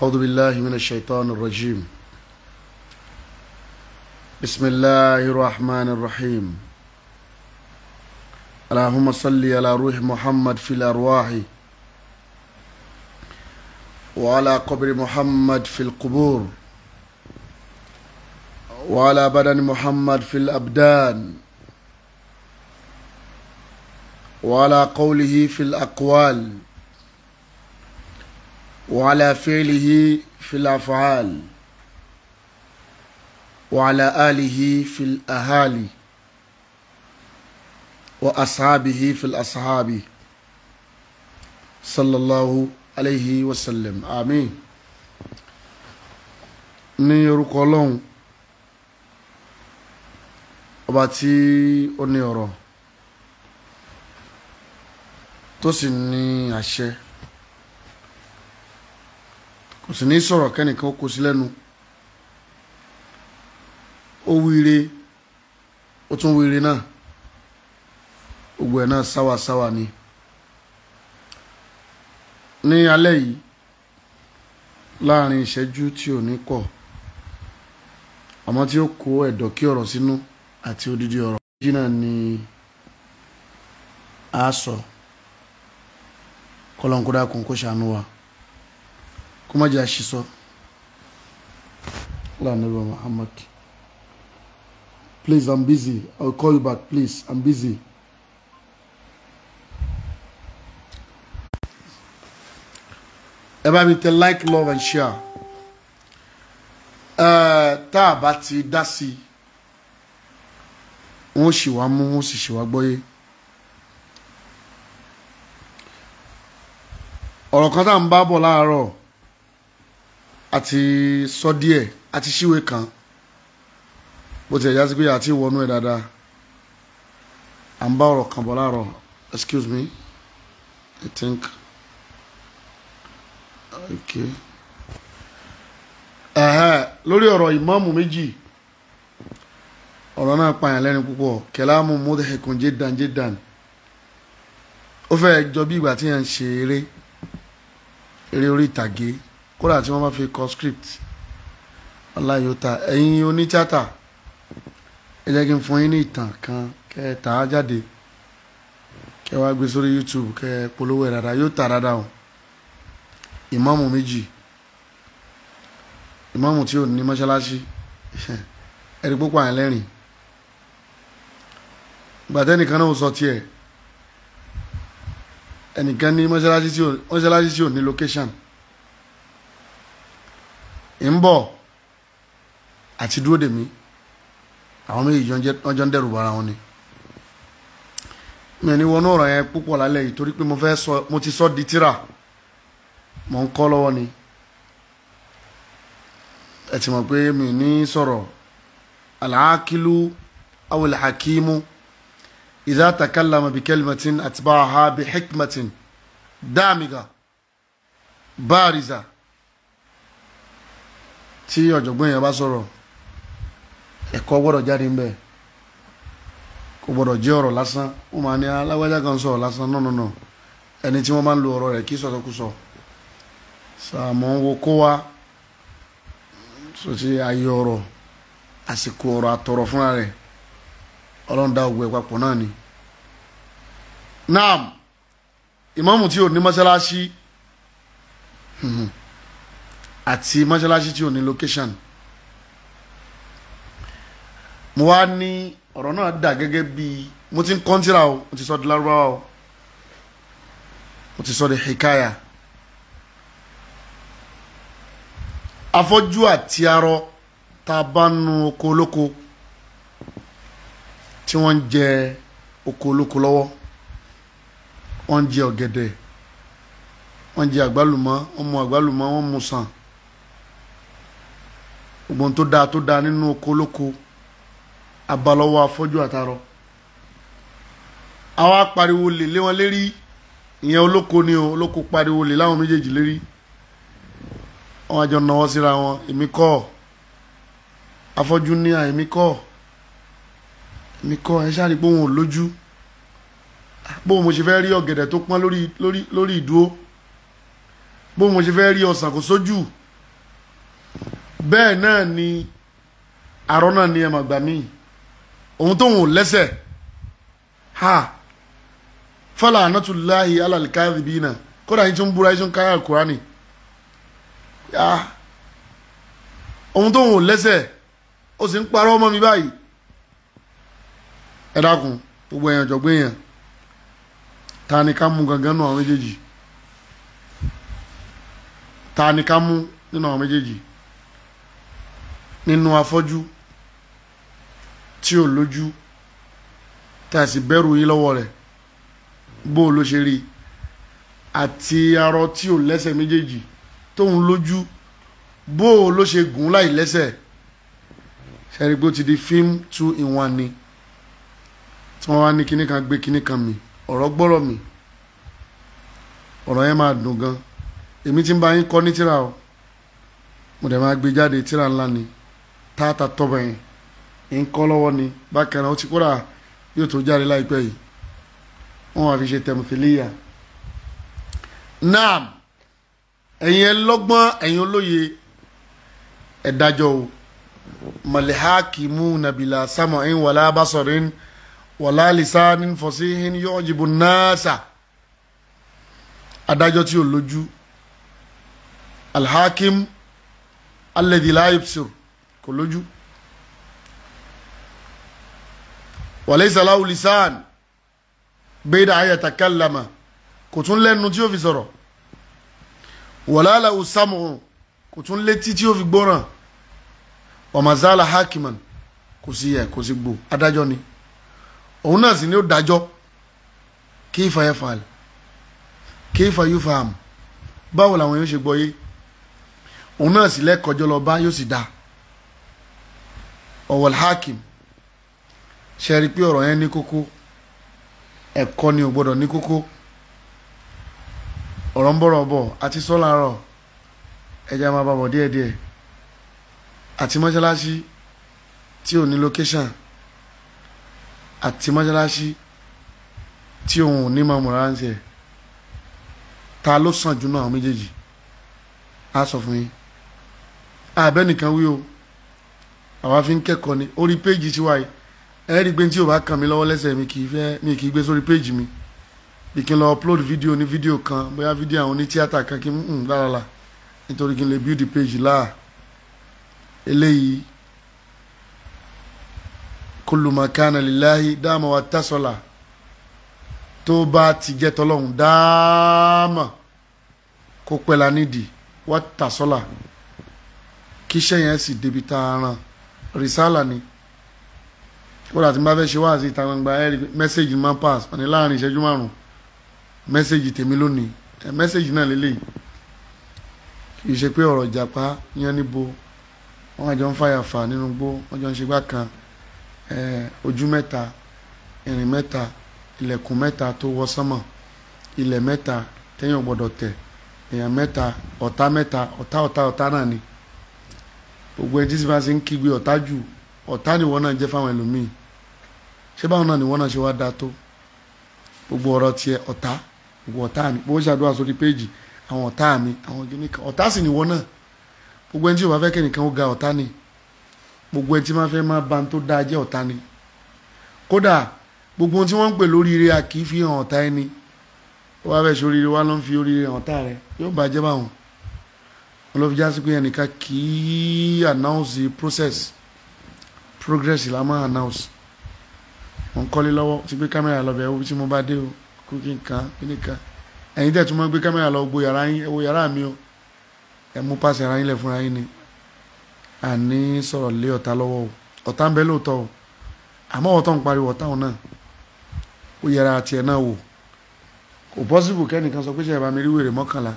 أعوذ بالله من الشيطان الرجيم بسم الله الرحمن الرحيم اللهم صل على روح محمد في الأرواح وعلى قبر محمد في القبور وعلى بدن محمد في الأبدان وعلى قوله في الأقوال وعلى فعله في الأفعال وعلى آله في الأهالي وأصحابه في الأصحاب صلى الله عليه وسلم آمين ní orúkọ ọlọ́run ọba tí ó ní ọ̀rọ̀ tó sì ní àṣẹ kò sì ní sọ̀rọ̀ kẹ́nìkan kó sí lẹ́nu ó wíire ó tún wíire náà gbogbo ẹ̀ náà sáwàsáwà ni ní alẹ́ yìí láàrin ìṣẹ́jú tí ò ní kọ̀ àmọ́ tí ó kó ẹ̀dọ̀ kí ọ̀rọ̀ sínú àti odidi ọ̀rọ̀ méjì náà ni a sọ kọ́lọ́nkódà kún kó ṣàánú wa kó má jẹ́ àṣìṣọ́ lánàá Muhammad please I'm busy I'll call you back please I'm busy. ẹ bá mi tẹ like love and share ẹ tá a bá ti dá sí i wọn sì wá mú wọn sì sì wá gbọ́yé ọ̀rọ̀ kan tá à ń bá bọ̀ láàárọ̀ àti sọ díẹ̀ àti ṣíwèé kan bó ti ẹ̀ já sí pé àti wọnú ẹ̀ dáadáa à ń bá ọ̀rọ̀ kan bọ̀ láàárọ̀ excuse me I think okay ẹ̀hẹ́ lórí ọ̀rọ̀ ìmáàmù méjì ọ̀rọ̀ náà pààyàn lẹ́nu púpọ̀ kẹláàmù mudhikun jiddan jiddan ó fẹ́ jọ bí ìgbà tí yẹn ń ṣe eré eré orí ìtàgé kódà tí wọ́n bá fi kọ script ọláyọ̀tà ẹ̀yin onítíátà ẹ jẹ́ kí n fún yín ní ìtàn kan kẹ́ ẹ tà á jáde kẹ́ ẹ wá gbé sórí YouTube kẹ́ ẹ polówó ẹ̀ dáadáa yóò tà dáadáa o ìmáàmù méjì ìmáàmù tí ò ní mọ́ṣáláṣí ẹ̀rí púpọ̀ àyàn lẹ́rìn gbàtẹ́ nìkan náà sọ tiẹ̀ ẹnìkan ní mọ́ṣáláṣí tí ò ní location ń bọ̀ àti dúró dèmí àwọn méjì wọ́n jọ ń dẹ̀rù bara wọn ni mi ò ní wọnú ọ̀rọ̀ yẹn púpọ̀ lálẹ́ yìí torí pé mo fẹ́ sọ mo ti sọ di tíra mo ń kọ́ lọ́wọ́ ni ẹ ti mọ̀ pé mi ní sọ̀rọ̀ alaakilu awul hakimu idha takallama bi kalimatin atba'aha bi hikmatin damiga bariza tí ọ̀jọ̀gbọ́n yẹn bá sọ̀rọ̀ ẹ̀kọ́ gbọ́dọ̀ jáde ńbẹ̀ kò gbọ́dọ̀ jẹ́ ọ̀rọ̀ lásán ó máa ní alágbájá kan sọ̀rọ̀ lásán no no no ẹni tí wọ́n máa ń lo ọ̀rọ̀ rẹ̀ kí sọ̀tọ̀kùsọ̀ sàmọ́ wo kó wa sọtí ayé ọ̀rọ̀ àsìkò ọ̀rọ̀ àtọ̀rọ̀ fúnra rẹ̀ ọlọ́run dá ògbó ẹ̀ papọ̀ náà ni. naam ìmáàmù tí ò ní mọ́ṣáláṣí àti mọ́ṣáláṣí tí ò ní location mo wá ní ọ̀rọ̀ náà dà gẹ́gẹ́ bí mo ti ń kọ́ńtìrà o mo ti sọ di lárúbáwá o mo ti sọ di hikaya. afọ́jú àti arọ tá a bá nu oko olóko tí wọ́n ń jẹ oko olóko lọ́wọ́ wọ́n ń jẹ ọ̀gẹ̀dẹ̀ wọ́n ń jẹ àgbálùmọ́ wọ́n mu àgbálùmọ́ wọ́n mu sàn gbogbo tó dáa tó dáa nínú oko olóko abalọ́wọ́ afọ́jú àtarọ àwa pariwo lè lé wọn lérí ìyẹn olóko ni o olóko pariwo lè láwọn méjèèjì lérí wọn àjọ náwó síra wọn èmi kọ́ afọ́jú ní à èmi kọ́ èmi kọ́ ẹ ṣáà rí pé òun ò lójú bóun mo ṣe fẹ́ rí ọ̀gẹ̀dẹ̀ tó pọ́n lórí lórí lórí ìdúró bóun mo ṣe fẹ́ rí ọsàn kò sójú bẹ́ẹ̀ náà ni arọ́ náà ni ẹ̀mọ̀ gbà míì òun tóun ò lẹ́sẹ̀ ha fọlá anátúláhi alàlìkáyàdì bíi náà kódà yín tún búra yín tún káyà kúránì ya òun tóun ò lẹ́sẹ̀ ó sì ń parọ́ ọmọ mi báyìí ẹ dákun gbogbo èèyàn jọ̀gbọ́ èèyàn ta ni ká mú gangan nù àwọn méjèèjì ta ni ká mú nínú àwọn méjèèjì nínú afọ́jú tí ò lójú tá a sì bẹ̀rù yín lọ́wọ́ rẹ̀ bó o ló ṣe rí àti arọ tí ò lẹ́sẹ̀ méjèèjì tóun lójú bó o ló ṣe gùn láì lẹ́sẹ̀ ṣẹ́rí pé ó ti di fíìmù two in one ni tí wọ́n wá ní kinní kan gbé kinní kan mi ọ̀rọ̀ gbọ́rọ̀ mi ọ̀rọ̀ yẹn máa dùn gan èmi ti ń bá yín kọ́ ní tíra o mo dẹ̀ máa gbé jáde tíra ńlá ni táàtà tọ́bọ̀ yẹn ń kọ́ lọ́wọ́ ni bákan náà ó ti kóra yóò tó jáde láìpẹ́ yìí wọ́n wá fi ṣe tẹ̀mùfìlíyà naam ẹ̀yin ẹlọ́gbọ́n ẹ̀yin olóye ẹ̀dájọ́ o malihakimu nabila samu'in wala basorin wala lisanin fasihin yu'jibu nasa adájọ́ tí ò lójú alhakim alladhi la yubsir kò lójú walaysa lahu lisan bayda an yatakallama kò tún lẹ́nu tí ó fi sọ̀rọ̀ wala lahu sam'u kò tún létí tí ó fi gbọ́ràn wa mazala hakiman kò sí yẹ kò sí gbò adájọ́ ni òun náà sì ni ó dájọ́ kayfa yaf'al kayfa yufham báwo làwọn yóò ṣe gbọ́ yé òun náà sì lẹ́kọ̀ọ́jọ́ lọ bá yóò sì dá ọ̀wọ̀l hakim ṣe rí i pé ọ̀rọ̀ yẹn ní kókó ẹ̀kọ́ ni ò gbọ́dọ̀ ní kókó ọ̀rọ̀ ń bọ̀rọ̀ bọ̀ àti sọ́làárọ̀ ẹja máa bá bọ̀ díẹ̀díẹ̀ àti mọ́ṣáláṣí tí ò ní location àti mọ́ṣáláṣí tí òun ò ní máa múra ń ṣe ta ló sàn jù náà àwọn méjèèjì á sọ fún yín àbẹ́ nìkan wí o àwa fi ń kẹ́kọ̀ọ́ ni orí péjì tiwa yìí ẹ rí i pé tí o bá kàn mí lọ́wọ́ lẹ́sẹ̀ mi kì í fẹ́ mi kì í gbé sórí péjì mi bí kí n lọ upload fídíò ní fídíò kan bóyá fídíò àwọn oní tíátà kan kí n ń lára la nítorí kí n lè build page láà eléyìí kullu ma kana lillahi dáàmà wa tasọ̀la tó bá ti jẹ́ tọ́lọ́hún dáàmà kó pẹ́ la nídìí wa tasọ̀la kíṣẹ́ yẹn sì débi tá a ràn rìsálà ni kódà tí n bá fẹ́ ṣe wáàsí ìta gbangba ẹ rí mẹ́sẹ̀gì máa pass àní láàrin ìṣẹ́jú márùn mẹ́sẹ̀gì tèmi lónìí ẹ mẹ́sẹ̀gì náà lélẹ́yìí kì í ṣe pé ọ̀rọ̀ ìjàpá yẹn níbo wọ́n àjọ ń fàyà fà nínú gbó wọ́n jọ ń ṣe gbá kan ojú mẹ́ta ìrìn mẹ́ta ilẹ̀kùn mẹ́ta tó wọ sánmọ̀ ilẹ̀ mẹ́ta téèyàn gbọ́dọ̀ tẹ̀ èèyàn mẹ́ta ọ̀tá mẹ́ta ọ̀tá ọ̀tá ọ̀tá náà ni gbogbo ẹni tí sì bá ṣe ń kígbe ọ̀tá jù ọ̀tá nìwọ náà jẹ́ fáwọn ẹlòmíì ṣé báwọn náà nìwọ náà ṣe wá dáa tó gbogbo ọ̀rọ̀ tiẹ̀ ọ̀tá gbogbo ọ̀tá mi bó ṣàdúrà sórí péjì àwọn ọ̀tá mi àwọn gíní kan ọ̀tá sì nìwọ náà gbogbo ẹni tí o bá fẹ́ kẹ́nìkan ó ga ọ̀tá ni gbogbo ẹni tí máa fẹ́ máa ba tó dáa jẹ́ ọ̀tá ni kódà gbogbo ohun tí wọ́n ń pè lóríire a kì í fi hàn ọ̀tá ẹni ó wá fẹ́ ṣe oríire wá ló ń fi oríire hàn ọ̀tá rẹ yóò bàjẹ́ báwọn wọn ló fi já sí pé ẹnìkan kì í announce process progress la máa announce mo ń kọ́lé lọ́wọ́ ti gbé kámẹ́rà lọ bẹ̀ ẹ́ wo tí mo bá dé o kókí nǹkan kíní kan ẹ̀yin tẹ̀ tún máa gbé kámẹ́rà lọ gbó yàrá yín ẹ wo yàrá mi o ẹ mú pàṣẹ ara yín lẹ̀ fúnra yín ni àní sọ̀rọ̀ lé ọ̀tá lọ́wọ́ o ọ̀tá ń bẹ lóòótọ́ o àmọ́ ọ̀tá ń pariwo ọ̀tá òun náà ó yẹra tiẹ̀ náà wò kò pọ́sibù kẹ́nìkan sọ pé ṣe ìbámi rí wèrè mọ́kànlá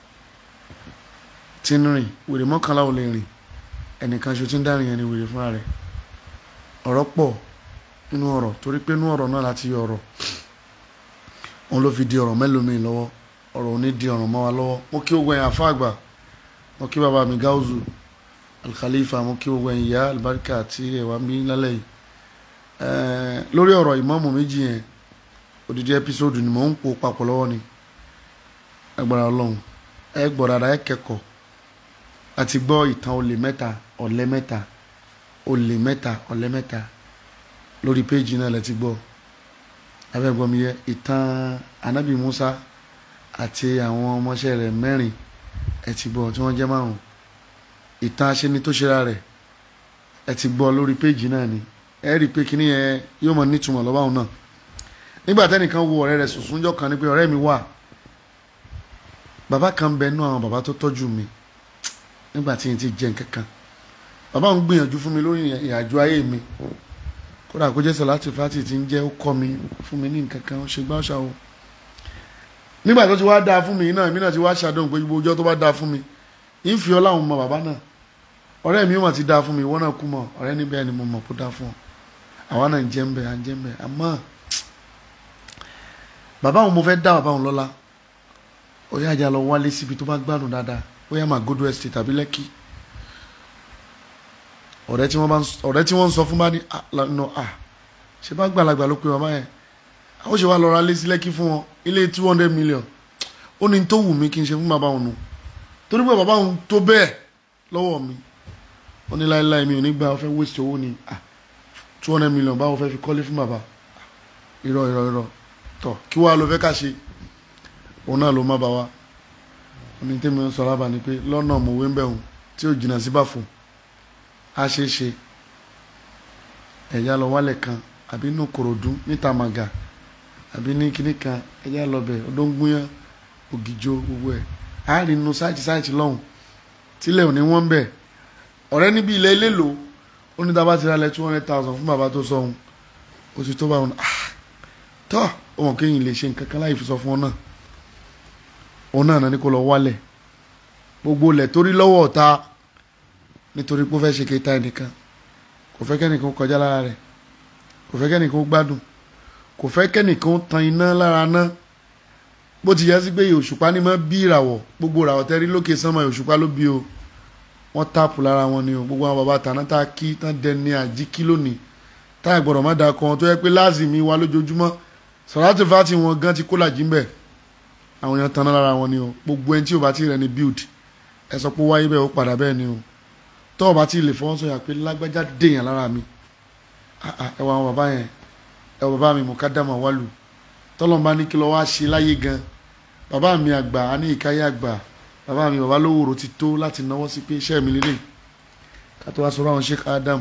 tí ń rìn wèrè mọ́kànlá ò lè rìn ẹnìkan ṣo tí ń dárìn yẹn ni wèrè fúnra rẹ̀ ọ̀rọ̀ pọ̀ nínú ọ̀rọ̀ torí pé nínú ọ̀rọ̀ náà láti yọ ọ̀rọ̀ òun ló fi di ọ̀rọ̀ mẹ́lòmíì lọ́wọ́ ọ̀rọ̀ òní di ọ̀rọ̀ mọ́ wa lọ́wọ́ mo kí ogun ẹ̀yàn àfáàgbà mo kí bàbá mi gáúzù alkhalifa mo kí ogun ẹ̀yìn ìyá alibarika àti ẹ̀wà mi lálẹ́ yìí lórí ọ̀rọ̀ ìmáàmù méjì yẹn odidi ẹpísódù ni mò ń po papọ̀ lọ́wọ́ ni agbára ọlọ́run ẹ gbọ́ dada ẹ kẹ́kọ̀ọ́ àti gbọ́ ìtàn olè mẹ́ta ọ̀lẹ mẹ́ta olè mẹ́ta ọ̀lẹ mẹ́ta lórí péjì náà lẹ ti gbọ́ abẹ́gbọ́n mi yẹ ìtàn anabi musa àti àwọn ọmọọṣẹ́ rẹ̀ mẹ́rin ẹ ti gbọ́ tí wọ́n jẹ́ márùn ìtàn aṣẹ́ni tó ṣera rẹ̀ ẹ ti gbọ́ lórí péjì náà ni ẹ rí i pé kíní yẹn yóò mọ nítumọ̀ lọ́wọ́ àwọn náà nígbà tẹ́nìkan wo ọ̀rẹ́ rẹ̀ sùsúnjọ́ kan ní pé ọ̀rẹ́ mi wà bàbá kan bẹ nú àwọn bàbá tó tọ́jú mi nígbà tí n ti jẹ nǹkan kan bàbá ń gbìyànjú fún mi lórí ìrìnàjò ayé mi kódà kó jẹ́ sọ̀láti fati ti ń jẹ́ ó kọ́ mi fún mi ní nǹkan kan ó ṣe gbá ọ̀ṣà o nígbà tó ti wá dáa fún mi náà èmi náà ti wá ṣàdéhùn pé gbogbo ọjọ́ tó bá dáa fún mi ń fi ọlá òun mọ bàbá náà ọ̀rẹ́ mi mà ti dáa fún mi ìwọ náà kú mọ̀ ọ̀rẹ́ níbẹ̀ ni mo mọ̀ kó dáa fún ọ àwa náà ń jẹ́ ń bẹ̀ à ń jẹ́ ń bẹ̀ àmọ́ bàbá òun mo fẹ́ dá bàbá òun lọ́lá ó yá àjà lọ wálé síbi tó bá gbádùn dáadáa ó yá Magodo estate tàbí Lẹ́kì ọ̀rẹ́ tí wọ́n bá ọ̀rẹ́ tí wọ́n ń sọ fún bá ní nọ à ṣe bá gbàlagbà ló pe bàbá yẹn ó ṣe wá lọ ra lé sí Lẹ́kì fún wọn ilé two hundred million ó ní tó wù mí kí n ṣe fún bàbá òun nù torí pé bàbá òun tó bẹ́ẹ̀ lọ́wọ́ mi ó ní láéláé mi ò ní gbà ó fẹ́ waste owó ni two hundred million báwo fẹ́ fi kọ́lé fún bàbá irọ́ irọ́ irọ́ tọ̀ kí wàá ló fẹ́ ká ṣe òun náà ló má bá wa ní tẹ́mi ń sọ lábà ni pé lọ́nà mòwe ń bẹ̀ hùn tí ò jìnnà sí bàfò á ṣe é ṣe ẹ̀yà lọ wálẹ̀ kan àbí inú kòròdú níta màgà àbí ní kinní kan ẹ̀yà lọ bẹ̀ ọdọ́ngbóyán ògìjọ gbogbo ẹ̀ á rí inú sáìtì sáìtì lọ́hùn tílẹ̀ ò ní wọ́n bẹ̀ ọ̀rẹ́ níbi ilẹ̀ ilé lò ó ní dábàá ti ra lẹ̀ two hundred thousand fún bàbá tó sọ ohun ó ti tó bá wọn tọ́ ọmọ kéyìn lè ṣe nǹkan kan láì fi sọ fún ọ náà òun náà náà ní kó lọ wálẹ̀ gbogbo ilẹ̀ torí lọ́wọ́ ọ̀tá nítorí pé ó fẹ́ ṣe kéta ẹnìkan kò fẹ́ kẹ́nìkan kọjá lára rẹ̀ kò fẹ́ kẹ́nìkan gbádùn kò fẹ́ kẹ́nìkan tan iná lára ná bó ti yẹ sí pé òṣùpá ní mọ́ bí ìràwọ̀ gbogbo ìràwọ̀ tẹ́rí lókè sánmọ̀ òṣùpá ló bí o wọ́n táàpù lára wọn ni o gbogbo àwọn bàbá tàná tá a kí tán dẹni àjíkí lónìí táyà gbọ́dọ̀ má da kan tó yẹ pé láàzìmí wa lójoojúmọ́ sọ̀rọ̀tì fati wọn gan ti kó làjí ń bẹ̀ àwọn èèyàn tanná lára wọn ni o gbogbo ẹni tí o bá ti rẹ ni build ẹ sọ pé wáyé bẹ́ẹ̀ ó padà bẹ́ẹ̀ ni o tọ́ ọ bá ti lè fọwọ́ sọ̀yà pé lágbájá dèèyàn lára mi ẹ wọ àwọn bàbá yẹn ẹ wọ bàbá mi mú ká dàmọ̀ wálù tọ́lọ́n bá ní kí lọ́ wá ṣe láyé gan bàbá mi àgbà á ní ìkáyé àgbà bàbá mi bàbá lówòrò ti tó láti náwó sí pé iṣẹ́ mi lélẹ̀ ká tó wá sọ̀rọ̀ àwọn Sheikh Adam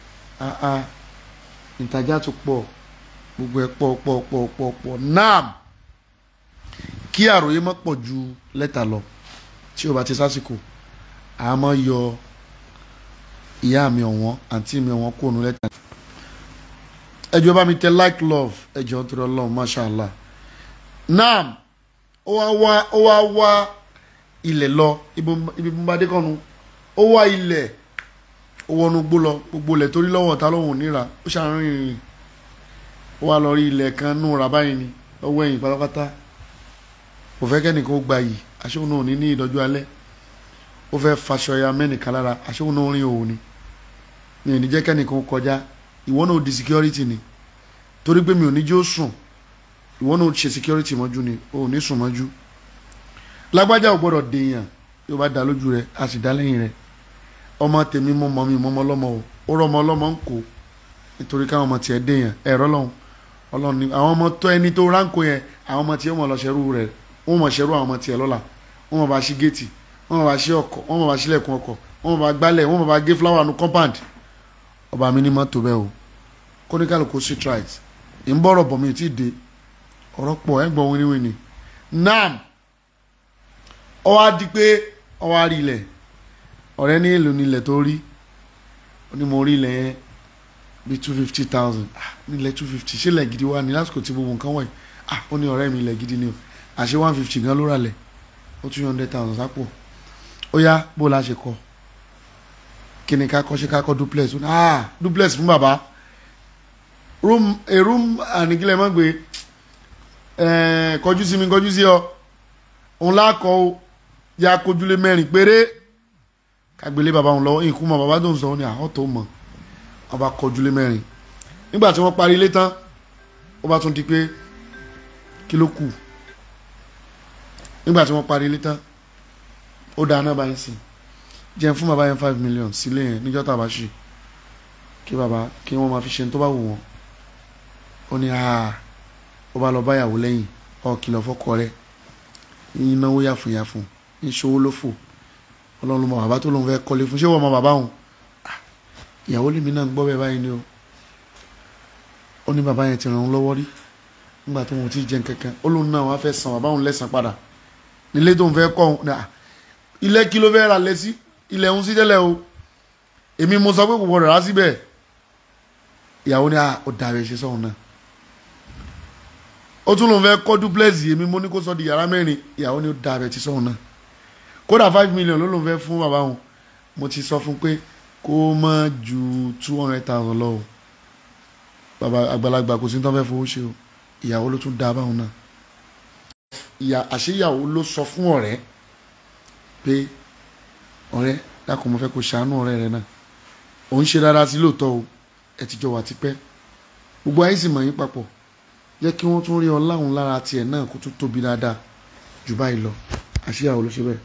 ìtajà tó pọ̀ gbogbo ẹ̀ pọ̀ pọ̀ pọ̀ pọ̀ pọ̀ naam kí àròyé má pọ̀ ju lẹ́tà lọ tí o bá ti sásìkò a máa yọ ìyá mi ọ̀wọ́n àǹtí mi ọ̀wọ́n kó nu lẹ́tà. ẹjọ́ bá mi tẹ like love ẹjọ́ tó lọ́wọ́ mashallah naam ó wá wá ó wá wá ilẹ̀ lọ ibi bá dé kọ́nu ó wá ilẹ̀ ó wọnú gbó lọ gbogbo ilẹ̀ torí lọ́wọ́ ta lọ́wọ́ níra ó ṣàárín rìn ó wá lọ rí ilẹ̀ kan nù rà báyìí ni lọ́wọ́ ẹ̀yìn pátápátá kò fẹ́ kẹ́nìkan ó gba yìí aṣóhun náà ní ní ìdọ́jú alẹ́ ó fẹ́ faṣọ ya mẹ́nìkan lára aṣóhun náà rìn òun ni mi ò ní jẹ́ kẹ́nìkan kọjá ìwọ náà di security ni torí pé mi ò ní jẹ́ ó sùn ìwọ náà ṣe security mọ́jú ni ò ní sùn mọ́jú lágbájá ò gbọ́dọ̀ dèèyàn yóò bá dá lójú rẹ a sì dá lẹ́yìn rẹ ọmọ tèmi mọ mọ mi mọ ọmọ ọlọ́mọ o ó rọ ọmọ ọlọ́mọ ń kó nítorí káwọn ọmọ tiẹ̀ dèèyàn ẹ̀rọ lọ́hùn ọlọ́run ni àwọn ọmọ tó ẹni tó ránkó yẹn àwọn ọmọ tiẹ̀ wọ́n lọ ṣerú rẹ̀ wọ́n mọ̀ ṣerú àwọn ọmọ tiẹ̀ lọ́la wọ́n mọ̀ bá ṣí géètì wọ́n mọ̀ bá ṣí ọkọ̀ wọ́n mọ̀ bá ṣílẹ̀kùn ọkọ̀ wọ́n mọ̀ bá gbálẹ̀ wọ́n mọ̀ bá gé fúláwà nu compound ọba mi ní mọ́tò bẹ́ẹ̀ o kóníkàlùkù street right ń bọ̀rọ̀ bọ̀ mi ti dé ọ̀rọ̀ pọ̀ ẹ̀ gbọ́ wíníwíní nam ó wá di pé ó wá rí ilẹ̀ ọ̀rẹ́ ní èlò ní ilẹ̀ tó rí ó ní mo rí ilẹ̀ yẹn bíi two fifty thousand ah nílẹ̀ two fifty ṣé ilẹ̀ gidi wà ní lásìkò tí gbogbo nǹkan wọ̀nyí ah ó ní ọ̀rẹ́ mi ilẹ̀ gidi ni o àṣé one fifty gan ló rà lẹ̀ ó two hundred thousand sápò ó yá bó la ṣe kọ kí ni ká kọ́ ṣe ká kọ́ duplex ó ní ah duplex fún bàbá room a room àníkílẹ̀ mọ́ gbé ẹ̀ẹ́ kọjú sí mi kọjú sí ọ òun lákọ̀ ó ya kojúlé mẹ́rin péré kágbélé bàbá òun lọ́wọ́ ìkú mọ́ bàbá tó ń sọ ó ní àwọn tó mọ̀ wọ́n bá kọjúlé mẹ́rin nígbà tí wọ́n parí ilé tán ó bá tún di pé kí ló kù nígbà tí wọ́n parí ilé tán ó dáa náà báyìí sí jẹ́ fún bàbá yẹn five million sílé yẹn níjọ́ tàbá ṣe kí bàbá kí wọ́n máa fi ṣe tó bá wù wọ́n ó ní aa ó bá lọ báyàwó lẹ́yìn ọ kìlọ̀ fọ́kọ rẹ̀ yín náwó yàfùnyàfùn ń ṣòwò ló fò ọlọ́run ló mọ bàbá tó lóun fẹ́ kọ́lé fún ṣé wọ́n mọ bàbá òun ìyàwó lèmi náà ń gbọ́ bẹ́ẹ̀ báyìí ni o ó ní bàbá yẹn ti ràn án lọ́wọ́ rí nígbà tó wọn ti jẹun kankan ó lóun náà wàá fẹ́ san bàbá òun lẹ́sàn padà nílé tó ń fẹ́ kọ́ òun ilé kí ló fẹ́ ra lẹ sí ilẹ̀ òun sí tẹ́lẹ̀ o èmi mo sọ pé kò gbọdọ̀ rà síbẹ̀ ìyàwó ni ó dàbẹ̀ ṣe sọ́hun náà ó tún lóun fẹ́ kọ́ duplex èmi mo ní kó sọ di yàrá mẹ́rin ìyàwó ni ó dàbẹ̀ ti sọ́hun náà kódà five million ló lóun fẹ́ fún bàbá òun mo ti sọ fún pé kó má ju two hundred thousand lọ o bàbá àgbàlagbà kò sí ní tó fẹ́ fowó ṣe o ìyàwó ló tún dá báwọn náà ìyá àṣeyàwó ló sọ fún ọ̀rẹ́ pé ọ̀rẹ́ dákun mo fẹ́ kó ṣàánú ọ̀rẹ́ rẹ náà òun ṣe dáadáa sí lóòótọ́ o ẹ ti jọ wà tipẹ́ gbogbo ayé sì mọ̀ yín papọ̀ jẹ́ kí wọ́n tún rí ọ láwọn lára tiẹ̀ náà kó tún tóbi dáadáa jù báyìí lọ àṣeyàwó ló ṣe bẹ́ẹ̀.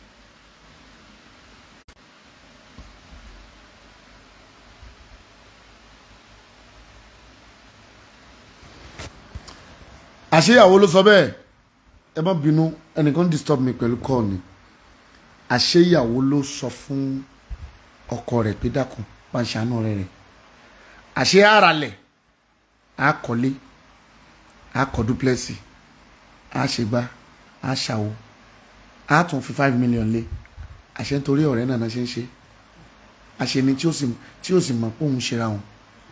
àṣeyàwó ló sọ bẹ́ẹ̀ ẹ má bínú ẹnìkan disturb mi pẹ̀lú call ni àṣeyàwó ló sọ fún ọkọ rẹ̀ pé dákun bá ń ṣàánú ọ̀rẹ́ rẹ̀ àṣẹ àràlẹ̀ á kọ́lé á kọ́ dúpẹ́sì á ṣègbà á ṣàwó á tún fi five million lé àṣẹ nítorí ọ̀rẹ́ náà ṣe ń ṣe àṣẹ ni tí ó sì tí ó sì mọ̀ pé òun ṣera wọn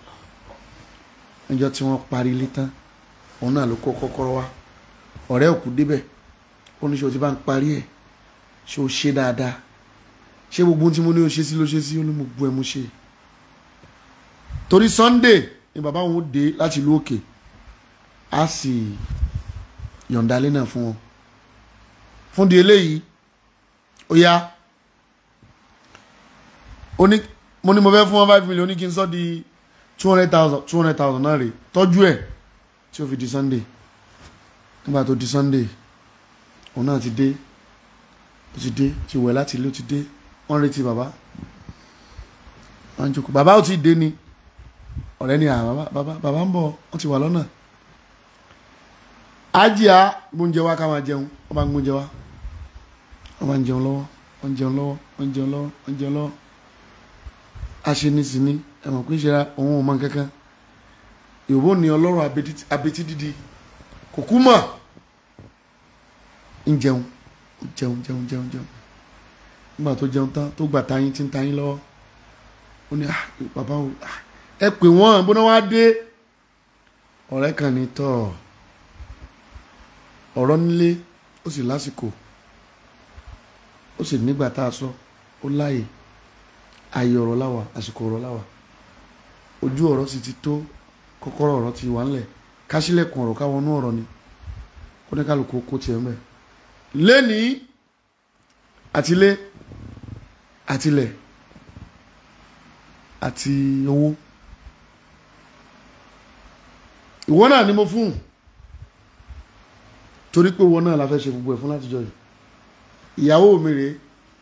níjọ́ tí wọ́n parí ilé tán òun náà ló kó kọ́kọ́rọ́ wá ọ̀rẹ́ òkú débẹ̀ ó ní ṣe o ti bá ń parí ẹ̀ ṣé o ṣe dáadáa ṣé gbogbo ohun tí mo ní o ṣe sí ló ṣe sí ó ní mo bu ẹ mo ṣe torí Sunday ni bàbá òun ó dé láti ìlú òkè á sì yọ̀ǹda ilé náà fún wọn fún di eléyìí ó yá ó ní mo ní mo fẹ́ fún wọn five million ní kí n sọ di two hundred thousand two hundred thousand náà rè tọ́jú ẹ̀ tí ó fi di Sunday nígbà tó di Sunday òun náà ti dé ó ti dé ti wẹ̀ láti ilé ó ti dé wọ́n retí bàbá wọ́n ń jókòó bàbá ò ti dé ni ọ̀rẹ́ ni àwọn bàbá bàbá ń bọ̀ wọ́n ti wà lọ́nà ájíà gbóúnjẹ wá ká máa jẹun wọ́n bá ń gbóúnjẹ wá wọ́n bá ń jẹun lọ́wọ́ wọ́n ń jẹun lọ́wọ́ wọ́n ń jẹun lọ́wọ́ wọ́n ń jẹun lọ́wọ́ aṣenísìní ẹ̀mọ̀ pé ṣe òun ò mọ kankan ìwọ ni ọlọ́run abetí dídí kò kú mọ̀ ń jẹun jẹun jẹun jẹun jẹun nígbà tó jẹun tán tó gbà tayín tí ń tayín lọ́wọ́ ó ní bàbá o ẹ pè wọ́n bó náà wá dé ọ̀rẹ́ kan ní tọ́ ọ̀rọ̀ nílé ó sì lásìkò ó sì nígbà tá a sọ ó láàyè ààyè ọ̀rọ̀ láwà àsìkò ọ̀rọ̀ láwà ojú ọ̀rọ̀ sì ti tó kọ́kọ́rọ́ ọ̀rọ̀ ti wà ńlẹ̀ kásílẹ̀kùn ọ̀rọ̀ káwọnú ọ̀rọ̀ ni kó ní kálukú kó tiẹ̀ mẹ́ lẹ́nìí àtilé àtilẹ̀ àti owó ìwọ náà ni mo fún torí pé ìwọ náà la fẹ́ ṣe gbogbo ẹ̀ fún látijọ́ yìí ìyàwó mi rèé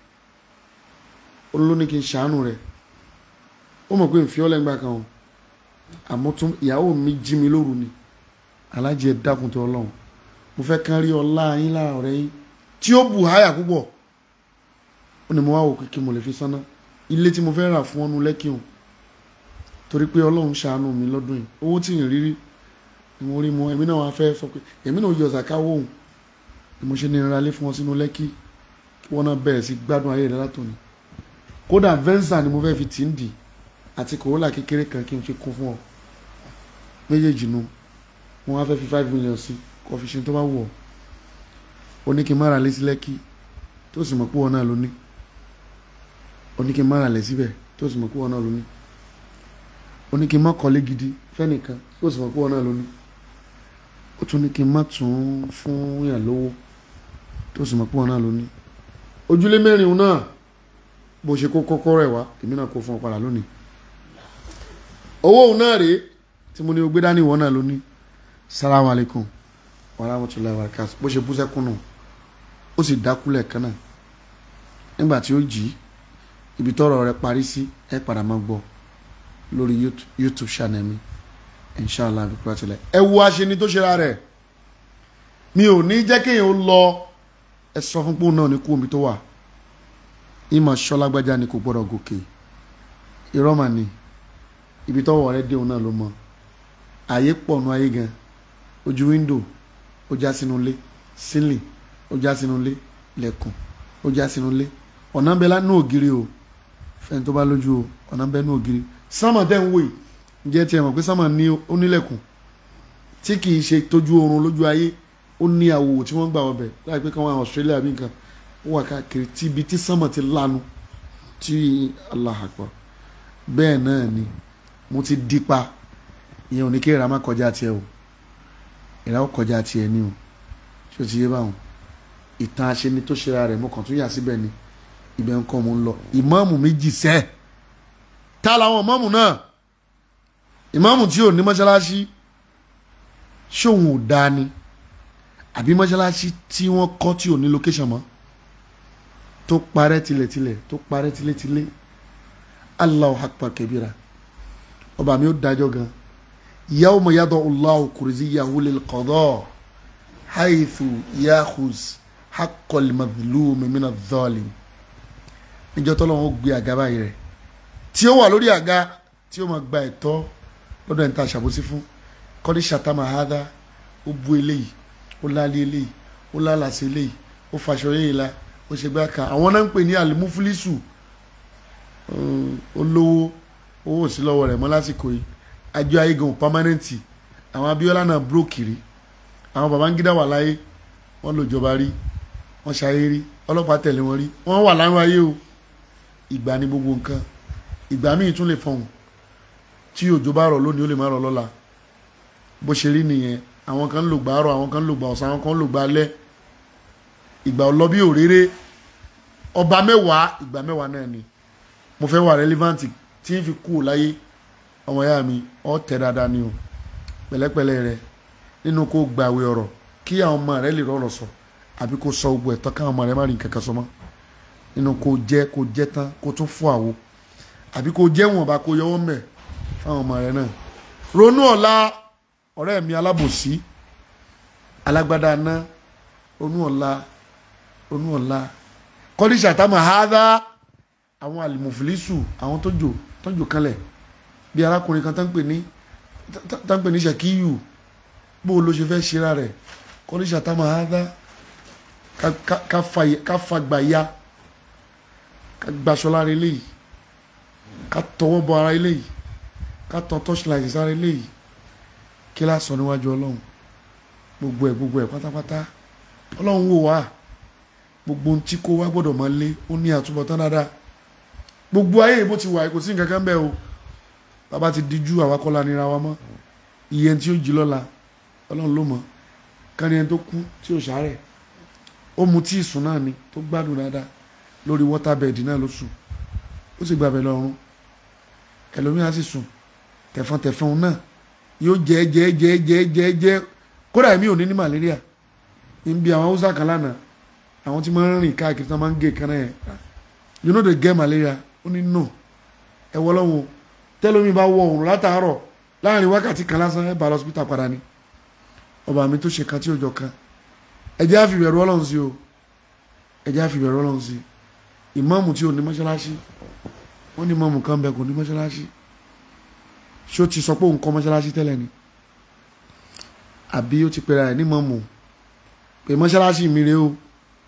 olóní kí n ṣàánú rẹ̀ ó mọ̀ pé n fi ọ́ lẹ́gbàá kan o àmọ́ tún ìyàwó mi jí mi lóru ni alájí ẹ dákun tó ọlọ́run mo fẹ́ kán rí ọlá yín lára ọ̀rẹ́ yín tí ó bù háyà púpọ̀ ó ní mo wá wò pé kí mo lè fi sáná ilé tí mo fẹ́ rà fún ọ́nú lẹ́kì hàn torí pé ọlọ́run ṣàánú mi lọ́dún yìí owó tí ì rírí ni mo rí mo èmi náà wá fẹ́ sọ pé èmi náà yọ ọ̀sàká wòhùn ni mo ṣe ní ìrora lé fún wọn sínú lẹ́kì kí wọ́n náà bẹ̀rẹ̀ sí gbádùn ayé rẹ̀ látòní kódà venza ni mo fẹ́ fi tì ń dì àti corolla kékeré kan kí n fi kún fún ọ méjèèjì nu wọn wá fẹ́ fi five million sí kó fi ṣe tó bá wù ọ́ ó ní kí n má ra lé sí lẹ́kì tó sì mọ̀ pé wọn náà ló ní ó ní kí n má ra lẹ̀ síbẹ̀ tó sì mọ̀ pé wọn náà ló ní ó ní kí n má kọ́lé gidi fẹ́nìkan tó sì mọ̀ pé wọn náà ló ní ó tún ní kí n má tún fún yàn lówó tó sì mọ̀ pé wọn náà ló ní ojúlé mẹ́rin náà bó ṣe kó kọ́kọ́rọ́ ẹ̀ wá èmi náà kó fún ọ padà lónìí owó òun náà rèé tí mo ní o gbé dání ìwọ náà lónìí salamu alaykum wa rahmatulahi wa barakatuh bó ṣe bú sẹ́kún nù ó sì dákúlẹ̀ kan náà nígbà tí ó jí ibi tọ́rọ̀ rẹ̀ parí sí ẹ padà máa gbọ́ lórí YouTube- youtube channel mi inshallah bí kúrò tilẹ̀ ẹ wo aṣeni tó ṣe ra rẹ̀ mi ò ní jẹ́ kéèyàn ó lọ ẹ sọ fún pòun náà ní kú omi tó wà ìmọ̀ ṣọlágbájá ni kò gbọ́dọ̀ gòkè irọ́ mà ní ibi tọ́wọ́ rẹ̀ dé òun náà ló mọ̀ ààyè pọ̀ nu ayé gan ojú wíńdò ó já sínú ilé sílì ó já sínú ilé lẹ́kùn ó já sínú ilé ọ̀nà ń bẹ lánàá ògiri o fẹ́ni tó bá lójú o ọ̀nà ń bẹ ní ògiri sánmà tẹ́ ń wò yìí ǹjẹ́ tiẹ̀ mọ̀ pé sánmà ní onílẹ̀kùn tí kì í ṣe tójú oorun lójú ayé ó ní àwòwò tí wọ́n gbà wọ́n bẹ̀ láì pé káwọn Australia bí nǹkan ó wà káàkiri tí ibi tí sánmà ti lanu tí Allah Akbar bẹ́ẹ̀ náà ni mo ti dípa ìyẹn ò ní kí ìrà má kọjá tiẹ̀ o ìrà ó kọjá tiẹ̀ ni o ṣé o ti yé báwọn ìtàn aṣeni tó ṣera rẹ̀ mo kàn tún yà síbẹ̀ ni ibẹ̀ ń kọ́ mo ń lọ ìmáàmù méjì sẹ́ ta làwọn ìmáàmù náà ìmáàmù tí ò ní mọ́ṣáláṣí ṣóun ò dáa ni àbí mọ́ṣáláṣí tí wọ́n kọ́ tí ò ní location mọ́ tó parẹ́ tilẹ̀tilẹ̀ tó parẹ́ tilétilé Allahu akbar kabira ọba mi ó dájọ́ gan yawma yada'u Allahu kurziyyahu lil qada haythu yakhuz haqqal madhlumi min adh-dhalim níjọ́ tọ́lọ́run ó gbé àga báyìí rẹ̀ tí ó wà lórí àga tí ó máa gba ẹ̀tọ́ lọ́dọ̀ ẹni tá a ṣàbòsí fún kọ́dí ṣàtàmà hádá ó bú eléyìí ó lálé eléyìí ó lálàsí eléyìí ó faṣọ eléyìí la ó ṣe gbá kan àwọn náà ń pè ní alimufulisu olówó owó sí lọ́wọ́ rẹ̀ mọ́ lásìkò yìí àjọ ayégan pámánẹ́ǹtì àwọn Abíọ́lá náà búrókìrì àwọn Babangida wà láyé wọ́n lò jọba rí wọ́n ṣayé rí ọlọ́pàá tẹ̀lé wọn rí wọ́n wà láwọn ayé o ìgbà ní gbogbo nǹkan ìgbà míì tún lè fọhùn tí òjò bá rọ̀ lónìí ó lè má rọ̀ lọ́la bó ṣe rí nìyẹn àwọn kan ń lò gbà àárọ̀ àwọn kan ń lò gbà ọ̀sán àwọn kan ń lò gbà alẹ́ ìgbà ọlọ́ bí òréré ọba mẹ́wàá ìgbà mẹ́wàá náà ni mo fẹ́ wà relevant tí n fi kú ò láyé ọmọ ìyá mi ọ tẹ̀ dáadáa ni o pẹ̀lẹ́pẹ̀lẹ́ rẹ nínú kó gbàwé ọ̀rọ̀ kí àwọn ọmọ rẹ lè rọrọ̀ sọ àbí kó sọ gbogbo ẹ̀tọ́ káwọn ọmọ rẹ má rí nǹkan kan sọ mọ́ nínú kó jẹ́ kó jẹ́ tán kó tún fún àwo àbí kó jẹ́ wọn bá kó yọwọ́ mẹ́ fáwọn ọmọ rẹ náà ronú ọ̀la ọ̀rẹ́ mi alábòsí alágbádá ná ronú ọ̀la ronú ọ̀la kọ́díṣà tá máa hádá àwọn àlìmọ̀fìlísù àwọn tó jò tó jò kanlẹ̀ bí arákùnrin kan tá ń pè ní tá ń pè ní ṣàkíyù bó o ló ṣe fẹ́ ṣera rẹ̀ kọ́díṣà tá máa hádá ká fagbà ya ká gbaṣọ lára eléyìí ká tọwọ́ bọ ara eléyìí ká tọ torchlight sára eléyìí kí la sọ níwájú ọlọ́run gbogbo ẹ̀ gbogbo ẹ̀ pátápátá ọlọ́run wò wá gbogbo ohun tí kò wá gbọ́dọ̀ máa lé ó ní àtúbọ̀tán dáadáa gbogbo ayé bó ti wà kò sí nǹkan kan bẹ́ẹ̀ o bàbá ti díjú àwa kọ́ la nira wa mọ́ iye tí ó jí lọ́la ọlọ́run ló mọ̀ kárí ẹni tó kú tí ò ṣàárẹ̀ ó mu tí ìsùn náà ni tó gbádùn dáadáa lórí wọ́tábẹ́ẹ̀dì náà ló sùn ó sì gbàbẹ̀ lọ́rùn ẹlòmíràn sì sùn tẹ̀fọ́ntẹ̀fọ́n náà yóò jẹ́ jẹ́ jẹ́ jẹ́ jẹ́ jẹ́ kódà èmi ò ní ní malaria ń bi àwọn haúsá kan lánàá àwọn tí máa ń rìn káàkiri tí wọ́n máa ń gé kaná yẹn you know they get malaria ó ní no ẹ wọ lọ́wọ́ tẹ́lómi bá wọ òrùn látàárọ̀ láàrin wákàtí kan lásán ẹ bá lọ hospital padà ni ọba mi tó ṣe kan tí ó jọ kan ẹ jẹ́ àfìbẹ̀rù ọlọ́run sí o ẹ jẹ́ àfìbẹ̀rù ọlọ́run sí ìmáàmù tí ò ní mọ́ṣáláṣí wọ́n ní ìmáàmù kan bẹ kò ní mọ́ṣáláṣí ṣé ó ti sọ pé òun kọ́ mọ́ṣáláṣí tẹ́lẹ̀ ni àbí ó ti pera ẹ̀ ní ìmáàmù pé mọ́ṣáláṣí mi rèé o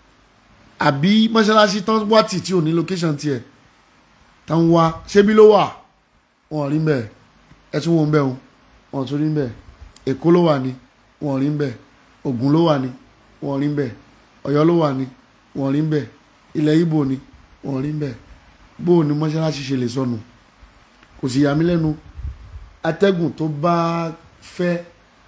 àbí mọ́ṣáláṣí tán wá tì tí ò ní location tiẹ̀ tán wá ṣébí ló wà wọn ò rí mbẹ ẹ tún wọn mbẹ o wọn ò tún rí mbẹ Èkó ló wà ní wọn ò rí mbẹ Ògùn ló wà ní wọn ò rí mbẹ Ọ̀yọ́ ló wà ní wọn ò rí mbẹ ilẹ̀ Ìgbò ni wọn ò rí mbẹ bó o ní mọ́ṣáláṣí ṣe lè sọnù kò sì yà mí lẹ́nu atẹ́gùn tó bá fẹ́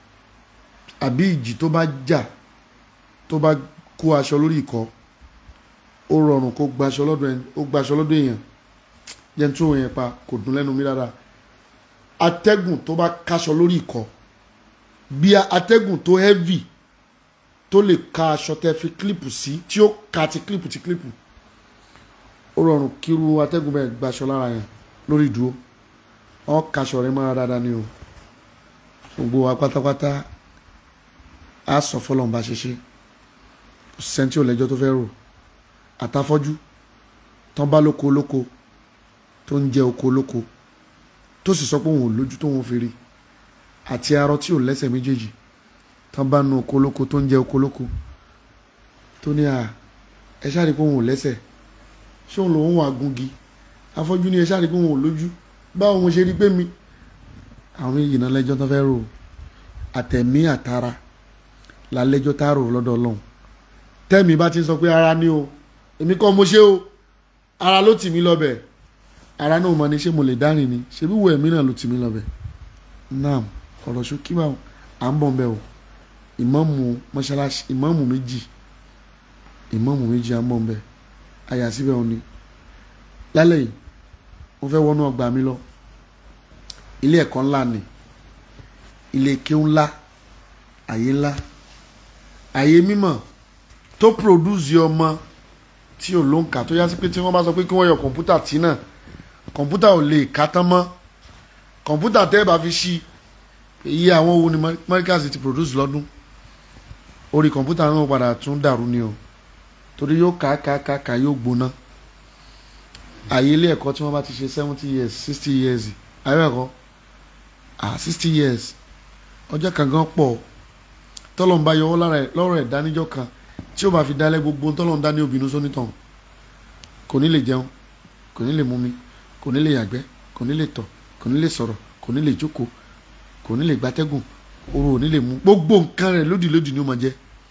àbí ìjì tó bá jà tó bá kó aṣọ lórí ìkọ́ ó rọrùn kó gbaṣọ lọ́dọ̀ ẹni ó gbaṣọ lọ́dọ̀ èèyàn jẹ́ tó yẹn pa kò dùn lẹ́nu mi rárá atẹ́gùn tó bá kaṣọ lórí ìkọ́ bí atẹ́gùn tó heavy tó lè ka aṣọ tẹ́ fi kílípù sí tí ó ka ti kílípù ti kílípù ó rọrùn kíru atẹ́gùn bẹ́ẹ̀ gbaṣọ lára yẹn lórí ìdúró wọn kaṣọ rẹ mọ́ra dáadáa ni o gbogbo wa pátápátá á sọ fọlọ́n bá ṣe ṣe sẹ́ńtì ò lẹ́jọ́ tó fẹ́ rò àtàfọ́jú tán bá lóko lóko tó ń jẹ oko lóko tó sì sọ pé òun ò lójú tó wọn fi rí àti arọ tí ò lẹ́sẹ̀ méjèèjì tán bá nu oko lóko tó ń jẹ oko lóko tó ní à ẹ ṣáà rí pé òun ò lẹ́sẹ̀ ṣé òun lòun wà gungi afọ́jú ní ẹ ṣáà rí pé òun ò lójú báwo mo ṣe rí pé mi àwọn méjì náà lẹ́jọ́ tó fẹ́ rò àtẹ̀mí àtara la lẹ́jọ́ tá a rò lọ́dọ̀ ọlọ́run tẹ́mi bá ti sọ pé ara ni o èmi kọ́ mo ṣe o ara ló tì mí lọ́bẹ̀ ara náà mọ ni ṣé mo lè dárìn ni ṣebí wo ẹ̀mí náà ló tì mí lọ́bẹ̀ naam ọ̀rọ̀ ṣókí bá à ń bọ̀ bẹ́ẹ̀ o ìmáàmù mọ́ṣáláṣí ìmáàmù méjì ìmáàmù méjì à ń bọ̀ bẹ́ẹ̀ àyà síbẹ̀ òun ni lálẹ́ yìí mo fẹ́ wọnú ọgbà mi lọ ilé ẹ̀kọ́ ńlá ni ilé kéwú ńlá àyè ńlá àyè mímọ́ tó produce ọmọ tí ò ló ń kà tó yá sí pé tí wọ́n bá sọ pé kí wọ́n yọ kọ̀ǹpútà tí náà kọ̀ǹpútà ò lè ká tán mọ́ kọ̀ǹpútà tẹ́ ẹ bá fi ṣí iye àwọn owó ni Markaz ti produce lọ́dún orí kọ̀ǹpútà náà padà tún dàrú ni o torí yóò ká ká ká ká yóò gbóná àyè ilé ẹ̀kọ́ tí wọ́n bá ti ṣe seventy years sixty years ayé ẹ̀kọ́ ah sixty years ọjọ́ kan gan pọ̀ tọ́lọ̀ ń bá yọwọ́ lọ́rọ̀ ẹ̀ dánijọ́ kan tí ó bá fi dálẹ́ gbogbo tọ́lọ̀ ń dá ní obìnrin sónítàn kò ní lè jẹun kò ní lè mumi kò ní lè yàgbẹ́ kò ní lè tọ̀ kò ní lè sọ̀rọ̀ kò ní lè jókòó kò ní lè gbatẹ́gùn oru ò ní lè mú gbogbo nǹkan rẹ̀ lódì lódì ni ó máa jẹ́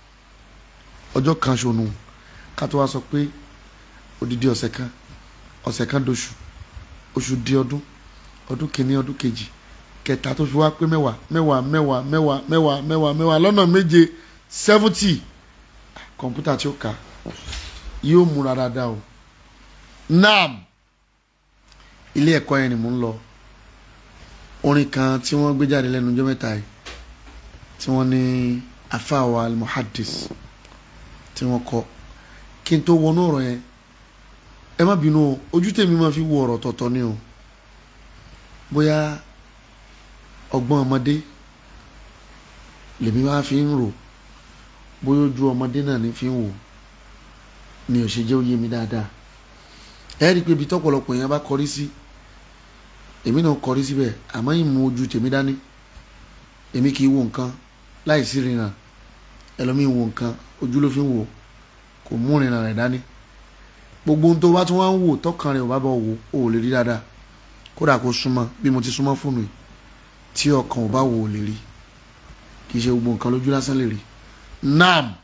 ọjọ́ kan ṣonú ká tó wá sọ pé odidi ọ̀sẹ̀ kan ọ̀sẹ̀ kan doṣù oṣù di ọdún ọdún kìíní ọdún kejì kẹta tó fi wá pé mẹ́wàá mẹ́wàá mẹ́wàá mẹ́wàá mẹ́wàá mẹ́wàá mẹ́wàá lọ́nà méje seventy kọ̀ǹpútà tí ó kà yóò múra dáadáa o nam ilé ẹ̀kọ́ yẹn ni mò ń lọ orin kan tí wọ́n gbé jáde lẹ́nu ọjọ́ mẹ́ta yìí tí wọ́n ní afáwa almuhadis tí wọ́n kọ kí n tó wọnú ọ̀rọ̀ yẹn ẹ má bínú o ojú tèmi máa fi wo ọ̀rọ̀ tọ̀tọ̀ ni o bóyá ọgbọ́n ọmọdé lèmi wá fi ń rò bóyá ojú ọmọdé náà ní fi ń wò ni ò ṣe jẹ́ òye mi dáadáa ẹ rí i pé ibi tọ́pọ̀lọpọ̀ yẹn bá kọrí sí èmi náà kọrí síbẹ̀ àmọ́ ìmú ojú tèmi dání èmi kì í wo nǹkan láì sí rìnnà ẹlòmíì wo nǹkan ojú ló fi ń wò kò mú rìnnà rẹ̀ dání gbogbo ohun tó bá tún wá ń wò tọkàn rẹ̀ ò bá bọ̀ wò ó lè rí dáadáa kódà kó súnmọ́ bí mo ti súnmọ́ fóònù yìí tí ọkàn ò bá wò ó lè rí kì í ṣe gbogbo nǹkan lójú lásán lè rí naam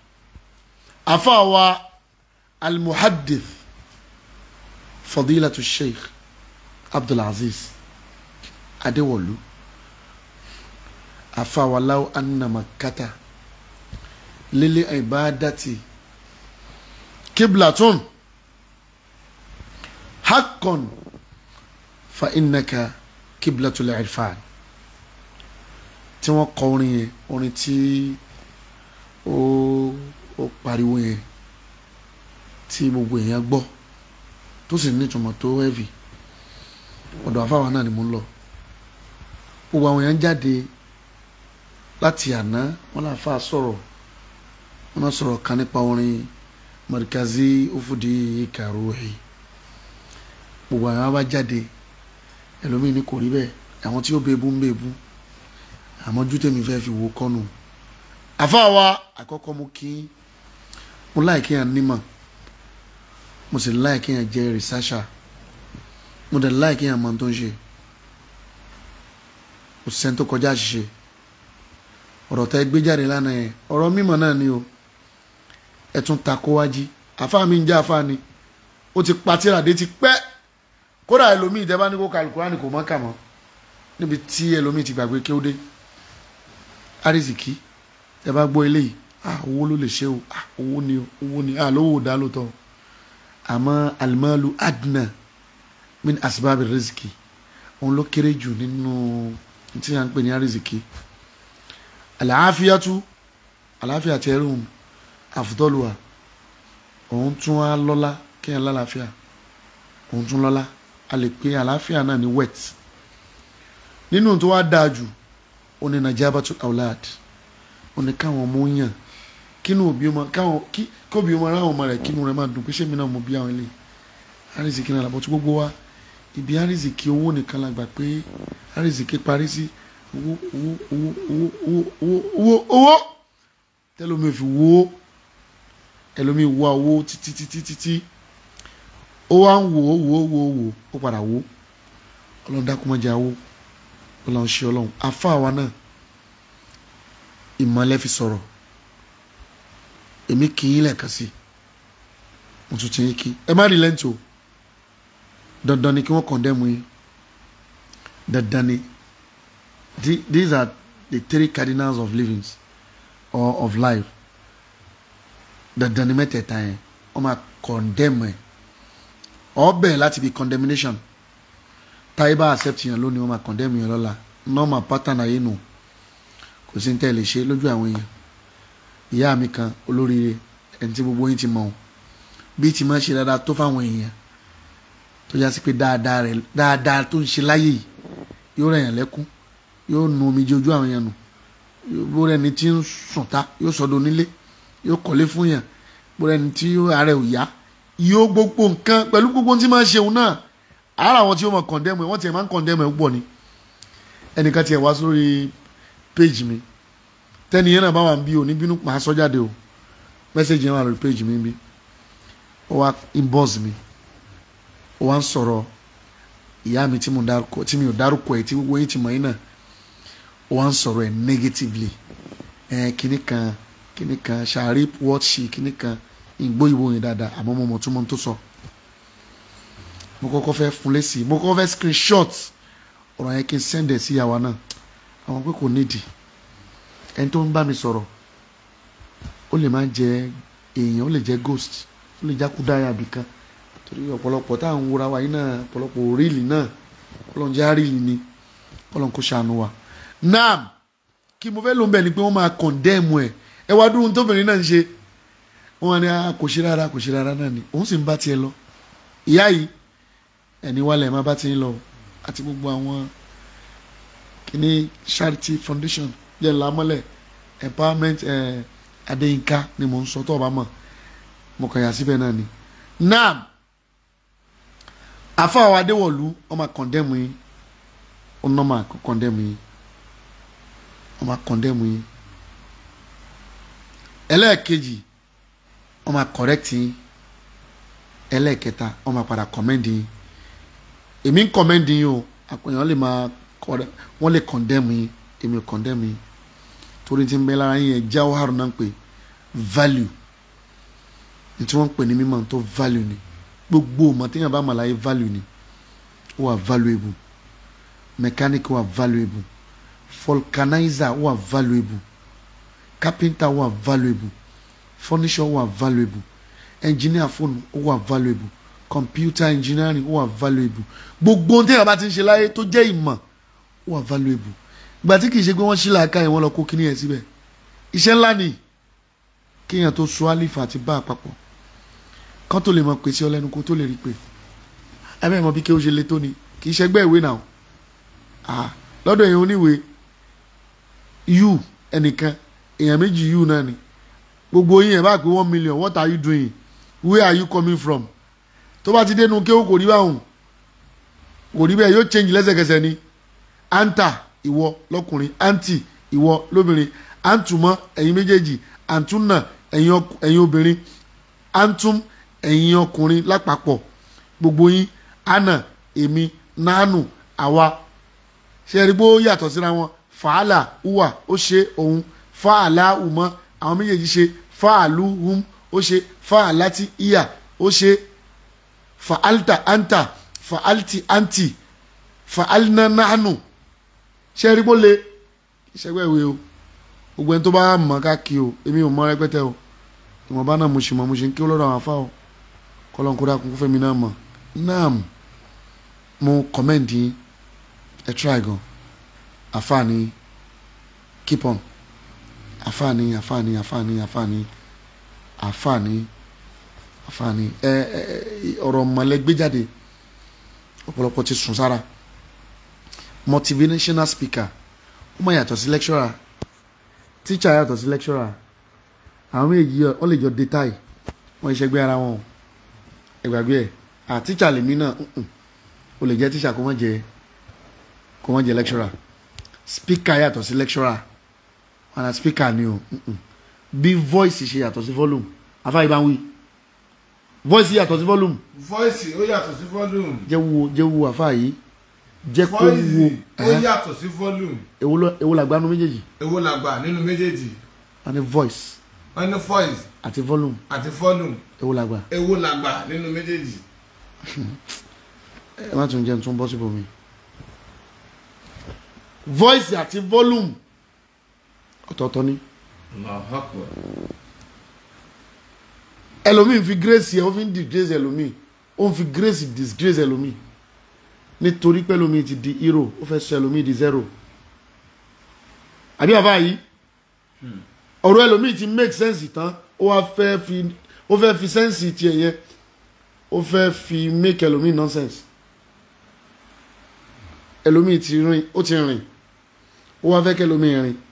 afaawa almuhadith fadilatu sheikh abdulaziz adéwọlú afaawa law anna makkata lili ibadati kiblatun haqqan fa innaka kiblatul irfan tí wọ́n kọ orin yẹn orin tí ó ó pariwo yẹn tí gbogbo èèyàn gbọ́ tó sì ní ìtumọ̀ tó heavy ọ̀dọ̀ àfáwa náà ni mo ń lọ gbogbo àwọn èèyàn jáde láti àná wọn là fà sọ̀rọ̀ wọn náà sọ̀rọ̀ kan nípa orin Markazi Ufudi Karuhi gbogbo àwọn bá jáde ẹlòmíín ní kò rí bẹ́ẹ̀ àwọn tí ó bẹ ebú ń bẹ ebú àmọ́ ojú tèmi fẹ́ fi wò kọ́nù àfáwa àkọ́kọ́ mo kí mo láì kéèyàn nímọ̀ mo sì láì kéèyàn jẹ́ rìsáṣà mo dẹ̀ láì kéèyàn mọ tó ń ṣe kò sẹ́ni tó kọjá àṣìṣe ọ̀rọ̀ tẹ́ gbé jáde lánàá yẹn ọ̀rọ̀ mímọ̀ náà ni o ẹ tún ta kó wájí àfáà mi ń jẹ́ àfáà ni ó ti pa tíradé ti pẹ́ kódà ẹlòmíì tẹ́ bá ní kó kàlùkùránì kò mọ́ kà mọ́ níbi tí ẹlòmíì ti gbàgbé kí ó dé àrísìkí tẹ́ bá gbọ́ eléyìí ah owó ló lè ṣe o ah owó ni o owó ni ah lówó dá lóòótọ́ àmọ́ alimalu adna min asibabi riziki òun ló kéré jù nínú tí a ń pè ní àrísìkí àlàáfíàtú àlàáfíà tẹ́rùn àfùtọ́lùwà òun tún á lọ́lá kéèyàn lálàáfíà òun tún lọ́lá a lè pe àlàáfíà náà ní wet nínú tó wá dáa jù ó ní najabatu aulad ó ní káwọn ọmọ yàn kínú òbí ọmọ káwọn kí kóbi ọmọ aráwọn ọmọ rẹ kínú rẹ máa dùn pé sẹ́mi náà mo bí àwọn ilé àrísìkí náà làbọ̀ tí gbogbo wa ibi àrísìkí owó nìkan la gbà pé àrísìkí parí sí owó owó owó owó owó owó owó owó tẹlomi ò fi wo ẹlòmí wá owó títí títí títí ó wá ń wò ó wò ó wò ó wò ó padà wò ó ọlọ́run dákúmọ́jà wò ọlọ́run ṣe ọlọ́run afá wa náà ìmọ̀lẹ́ fi sọ̀rọ̀ èmi kì í lẹ́ẹ̀kan sí mo tún ti yín kí ẹ má rí lẹ́ǹtì o dandan ni kí wọ́n kọ̀ndẹ́mu yín dandan ni these are the three cardinals of living or of life dandan ni mẹ́tẹ̀ẹ̀ta yẹn wọ́n máa kọ̀ndẹ́mu ẹ̀ ọbẹ̀ láti bí condemnation táyé bá accept yẹn lónìí wọ́n máa condemn yẹn lọ́la normal pattern ayé nù kò sí ní tẹ́ lè ṣe lójú àwọn èèyàn ìyá mi kan olóríire ẹni tí gbogbo yín ti mọ̀ ọ́n bí ti máa ṣe dáadáa tó fáwọn èèyàn tó yá sí pé dáadáa rẹ̀ dáadáa tó ń ṣe láyé yìí yóò rẹ̀ yàn lẹ́kún yóò nu omijé ojú àwọn èèyàn nù bó rẹ̀ ni tí ń sùn ta yóò sọdọ̀ onílé yóò kọ́lé fún yàn bó rẹ̀ ni tí ààrẹ ò yá yóò gbogbo nǹkan pẹ̀lú gbogbo tí máa ń ṣeun náà ara àwọn tí ó máa kọ̀ndẹ́mù ẹ̀ wọ́n tiẹ̀ máa ń kọ̀ndẹ́mù ẹ̀ púpọ̀ ni ẹnìkan tiẹ̀ wá sórí péjì mi tẹ́ni yẹn náà bá wà ń bí o ní bínú máa sọ jáde o mẹ́sẹ̀gì yẹn wà lórí péjì mi bí ó wá inbox mi ó wá ń sọ̀rọ̀ ìyá mi tí mi ò dárúkọ ẹ̀ tí gbogbo yín ti mọ̀ yín náà ó wá ń sọ̀rọ̀ ẹ̀ negatively ẹ̀ kíní kan kíní kan ṣàrí wọ́ọ̀ṣì kíní kan ìgbó ìwò yẹn dáadáa àmọ́ mo mọ̀ tún mọ́ tó sọ mo kọ́kọ́ fẹ́ fún lésì mo kọ́kọ́ fẹ́ screenshot ọ̀rọ̀ yẹn kí n send ẹ̀ sí ìyàwó náà àwọn pé kò nídìí ẹni tó ń bá mi sọ̀rọ̀ ó lè máa jẹ èèyàn ó lè jẹ ghost ó lè jákúdáyà àbíkan torí ọ̀pọ̀lọpọ̀ tá à ń wúra wa yìí náà ọ̀pọ̀lọpọ̀ òríìlì náà kọ́lọ́n jẹ́ àríìlì ni kọ́lọ́n kó ṣàánú wa naam kí mo fẹ́ ló ń bẹ̀ ni pé wọ́n máa condemn ẹ̀ ẹ wá dúró tóbìnrin náà ń ṣe wọ́n ní kò ṣe rárá kò ṣe rárá náà ni òun sì ń bá tiẹ̀ lọ ìyá yìí ẹni wálẹ̀ má bá ti ń lọ àti gbogbo àwọn kìíní charity foundation yẹn lámọ́lẹ̀ empowerment eh, adéyínká ni mò ń sọ tó o bá mọ̀ mo kàn yà síbẹ̀ náà ni naam afa àwọn adéwọ̀lú wọ́n máa kọ̀ndẹ́mù yín wọ́n náà máa kọ̀ndẹ́mù yín wọ́n máa kọ̀ndẹ́mù yín ẹlẹ́ẹ̀kejì wọ́n máa correct yín ẹlẹ́ẹ̀kẹta wọ́n máa padà commend yín èmi ń commend yín o àpèyàn lè máa wọ́n lè condemn yín èmi ò condemn yín torí tí ń bẹ lára yín ẹ̀ jawhar náà ń pè value ní tí wọ́n ń pè ní mímọ̀ tó value ni gbogbo ọmọ téèyàn bá mọ̀ láyé value ni ó wà valuable mechanic wà valuable vulcanizer wà valuable carpenter wà valuable furniture wà valuable engineer phone wà valuable computer engineering wà valuable gbogbo ohun téèyàn bá ti ń ṣe láyé tó jẹ́ ìmọ̀ wà valuable ìgbà tí kìí ṣe pé wọ́n ṣí làákà yẹn wọ́n lọ kó kíní yẹn síbẹ̀ iṣẹ́ ńlá ni kéèyàn tó so àlìfà àti bá àpapọ̀ kán tó lè mọ̀ pèsè ọlẹ́nu kó tó lè rí pé ẹ̀mẹ́ mọ̀ bí kí ó ṣe le tó ni kì í ṣẹgbẹ́ ìwé náà ah lọ́dọ̀ èèyàn oníwèé you ẹnìkan èèyàn méjì you náà ni gbogbo yín ẹ̀ bá pé one million what are you doing where are you coming from tó bá ti dénú kéwò kò rí báwọn kò rí bẹ́ẹ̀ yóò change lẹ́sẹ̀kẹsẹ̀ ni anta ìwọ lọ́kùnrin anti ìwọ lóbìnrin antumọ ẹ̀yin méjèèjì antuna ẹ̀yin obìnrin antum ẹ̀yin ọkùnrin lápapọ̀ gbogbo yín ana èmi nánù àwa ṣe é rí bó yàtọ̀ síra wọn fàálà uwa ó ṣe òun fàálà umọ àwọn méjèèjì ṣe fàálù hum ó ṣe fàálàtì ìyà ó ṣe fàáltà anta fàáltì anti fàálnà nánù ṣe é rí bó le ìṣẹ́gbẹ́ ìwé o gbogbo ẹni tó bá mọ̀ ká kí o èmi ò mọ̀ rẹpẹtẹ o ìwọ̀nba náà mo ṣì mọ̀ mo ṣe ń kí ó lọ́dọ̀ àwọn afá o kọ́lọ́n kó dákun fẹ́mi náà mọ̀ náà mo commend yín ẹ try gan àfààní keep on àfààní àfààní àfààní àfààní àfààní àfààní ẹ ẹ ọ̀rọ̀ mọ̀lẹ́ gbé jáde ọ̀pọ̀lọpọ̀ ti sùn sára motivational speaker ó máa yàtọ̀ sí lecturer teacher yàtọ̀ sí lecturer àwọn méjì wọ́n lè jọ détail wọ́n ìṣẹ́gbẹ́ ara wọn ẹgbàgbé ẹ̀ à teacher lèmi náà mm-mm. o lè jẹ́ teacher kó má jẹ́ kó má jẹ́ lecturer speaker yàtọ̀ sí lecturer wọn na speaker ni o mm-mm. bí voice ṣe yàtọ̀ sí volume afáyí bá ń wí voice yàtọ̀ sí volume voice ó yàtọ̀ sí volume jẹ́ wo jẹ́ wo àfáyí jẹ́ kó wo voice ó ẹ̀hẹ́. yàtọ̀ sí volume èwo ló- èwo làgbánu méjèèjì èwo la gbà nínú méjèèjì a ní voice wọ́n ní voice àti volume àti volume èwo làgbà èwo la gbà nínú méjèèjì ẹ má tún jẹ́ tún bọ́ síbò mi voice àti volume ọ̀tọ̀ọ̀tọ̀ ni Allahu Akbar. ẹlòmíì fi grace yẹ ó fi ń disgrace ẹlòmíì ó ń fi grace disgrace ẹlòmíì nítorí pé ẹlòmíì ti di hero ó fẹ́ sọ ẹlòmíì di zero àbí àbá yìí ọ̀rọ̀ ẹlòmíì ti make sense tán ó wá fẹ́ fi ó fẹ́ fi sense tiẹ̀ yẹn ó fẹ́ fi make ẹlòmíì nonsense ẹlòmíì ti rìn ó ti rìn ó wá fẹ́ kí ẹlòmíì rìn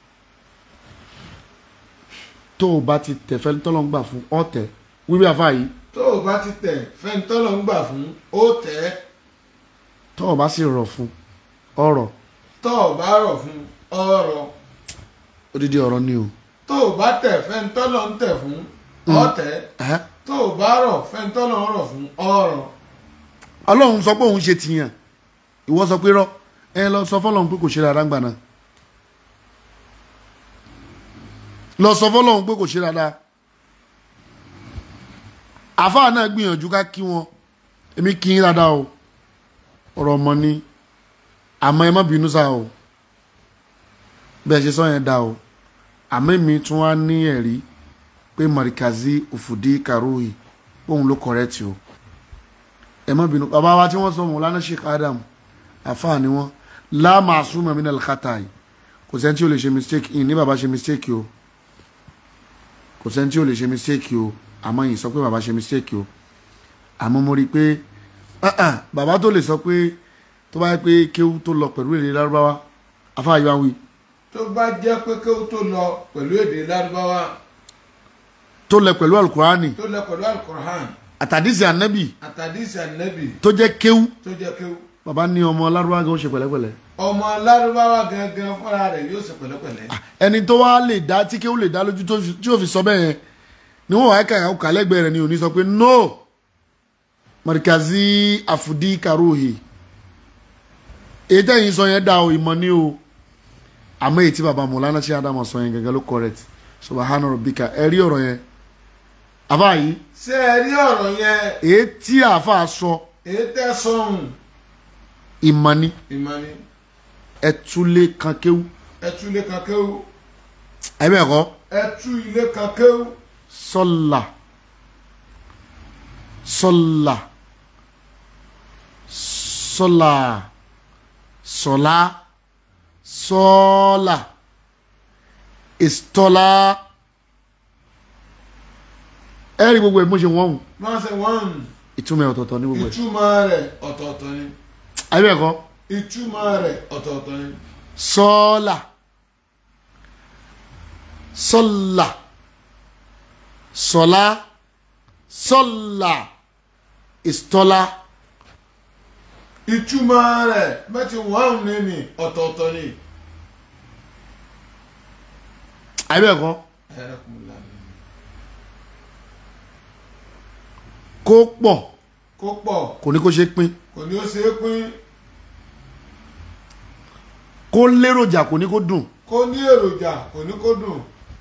tó o bá ti tẹ̀fẹ́ tọ́lọ́ngbà fún ọ̀tẹ̀ wíwí àfa yìí tó o bá ti tẹ̀ fẹ́ntọ́lọ̀ ń gbà fún ó tẹ̀ ẹ́ tó o bá sì rọ̀ fún ọ̀rọ̀ tó o bá rọ̀ fún ọ̀rọ̀ odidi ọ̀rọ̀ ni o tó o bá tẹ̀ fẹ́ntọ́lọ̀ ń tẹ̀ fún ọ̀tẹ̀ Ẹ̀hẹ́. tó o bá rọ̀ fẹ́ntọ́lọ̀ ń rọ̀ fún ọ̀rọ̀ ọlọ́run sọ pé òun ṣe tìyàn ìwọ sọ pé rọ ẹ lọ sọ fọlọ́run pé kò ṣe dáadáa gbà náà lọ sọ fọlọ́run pé kò ṣe dáadáa àfáà náà gbìyànjú ká kí wọn èmi kí yín dáadáa o ọ̀rọ̀ ọmọ ni àmọ́ ẹ má bínú sá o bẹ́ẹ̀ ṣe sọ yẹn dá o àmọ́ èmi tún wá ní ẹ̀rí pé mọ̀ríkàzí òfùdí kàróyì òun ló kọ̀rẹ́tì o ẹ má bínú bàbá wa tí wọ́n sọ Mọ̀lánà Sheikh Adam àfáà ni wọ́n láàmà àsúnmọ̀ mi náà kàtà yìí kò sẹ́ni tí ò lè ṣe mistake yìí ní bàbá ṣe mistake o kò sẹ́ni tí ò lè ṣe mistake o àmọ́ yìí sọ pé bàbá ṣe mistake o àmọ́ mo rí i pé ah, ah, bàbá tó lè sọ pé tó bá yẹ pé kéwú tó lọ pẹ̀lú èdè lárúbáwá àfáà yìí wá wí tó bá jẹ́ pé kí ó tó lọ pẹ̀lú èdè lárúbáwá tó lẹ pẹ̀lú alukurani tó lọ pẹ̀lú alukur'an àtàdísì ànábì àtàdísì ànẹ́bì tó jẹ́ kéwú tó jẹ́ kí bàbá ní ọmọ lárúbáwá gan ó ṣe pẹ̀lẹ́pẹ̀lẹ́ ọmọ lárúbáwá gangan fúnra rẹ̀ yóò ṣe pẹ̀lẹ́pẹ̀lẹ́ ẹni tó wá lè dá tí kéwù lè dá lójú tó fi- tí ò fi sọ bẹ́ẹ̀ yẹn ni wọ́n wá kà ó kàlẹ́gbẹ̀ẹ́ rẹ̀ ni ò ní sọ pé no marikazi àfùdí karuhi èyí tẹ̀yìn sọ yẹn dá o ìmọ̀ ni o àmọ́ èyí tí baba Mọ̀lánà Sheikh Adam sọ yẹn gẹ́gẹ́ ló correct subahana rabbika ẹ rí ọ̀rọ̀ yẹn àfa yìí ṣé ẹ rí ọ̀rọ̀ yẹn èyí tí àfa sọ èyí tẹ́ sọ̀hún ìmọ̀ ni ìmọ̀ni ẹ túlé kan kéwù ẹ tú ilé kan kéwú ẹ bẹ́ẹ̀ kọ́ ẹ tú ilé kan kéwú sọ́là sọ́là sọ́là sọ́là sọ́là ìstọ́là ẹ rí gbogbo ẹ̀ mo ṣe wọ́n hùn máa ṣe wọ́n ìtumọ̀ ẹ̀ ọ̀tọ̀ọ̀tọ̀ ní gbogbo ẹ̀ ìtumọ̀ rẹ̀ ọ̀tọ̀ọ̀tọ̀ ni ayé ẹ̀kọ́ ìtumọ̀ rẹ̀ ọ̀tọ̀ọ̀tọ̀ ni sọ́là sọ́là sọ́là sọ́là ìstọ́là ìtumọ̀ rẹ̀ mẹ́tì wọ́n ní ni ọ̀tọ̀ọ̀tọ̀ ni. ayé ẹ̀kọ́ Ẹ̀rẹ́kùnlá ni. kó pọ̀ kó pọ̀ kò ní kó ṣe pín kò ní ó ṣe é pín kó léròjà kò ní kó dùn kó ní èròjà kò ní kó dùn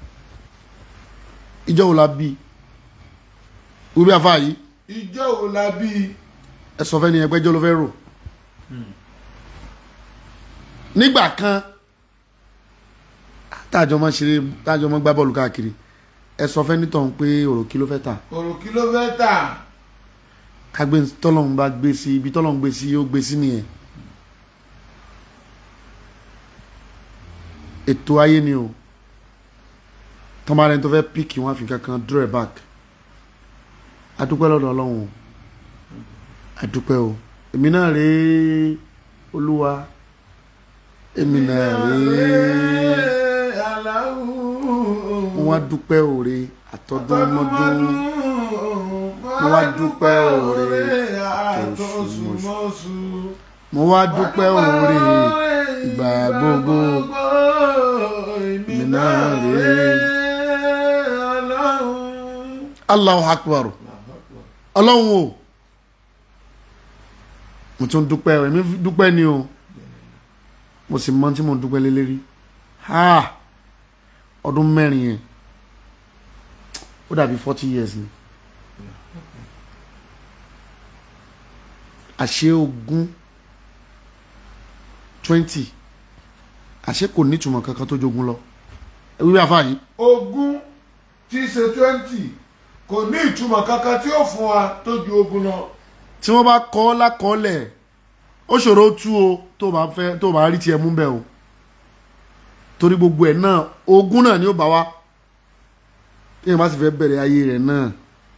ìjọ wo la bí wíwí afá yìí ìjọ wo la bí ẹ sọ fẹ́ ni ẹgbẹ́jọ́ ló fẹ́ rò nígbà kan táàjọ máa ṣeré táàjọ máa gbá bọ́ọ̀lù káàkiri ẹ sọ fẹ́ nítọ̀hún pé òròkí ló fẹ́ tà òròkí ló fẹ́ tà kágbé tọ́lọ́hún bá gbé sí ibi tọ́lọ́hún gbé sí ó gbé sí nìyẹn ètò ayé ni o tọ́mọ́rẹ́ tó fẹ́ píìkì wọn àfi kankan draw it back adúpẹ́ lọ́dọ̀ ọlọ́run o adúpẹ́ o èmi náà rèé olúwa èmi náà rèé mo wá dúpẹ́ òre àtọdún mọ́dún mo wá dúpẹ́ òre àtọ̀sùmọ́sù mo wá dúpẹ́ òre ìgbà gbogbo èmi náà rèé Allahu akbar ọlọ́run o mo tún dúpẹ́ o èmi dúpẹ́ ni o mo sì mọ tí mo dúpẹ́ lé lérí ha ọdún mẹ́rin yẹn ó dàbí forty years ni àṣé ogún twenty àṣé kò nítumọ̀ kankan tó jogún lọ ewé bí afá yìí ogún tí í ṣe twenty kò ní ìtumọ̀ kankan tí ó fún wa tó ju ogún lọ. tí wọ́n bá kọ́ ọ́ lákọọ́lẹ̀ ó ṣòro tú o tó bá fẹ́ tó bá rí tiẹ̀ mú bẹ́ẹ̀ o torí gbogbo ẹ̀ náà ogún náà ni ó bá wa téèyàn bá sì fẹ́ bẹ̀rẹ̀ ayé rẹ̀ náà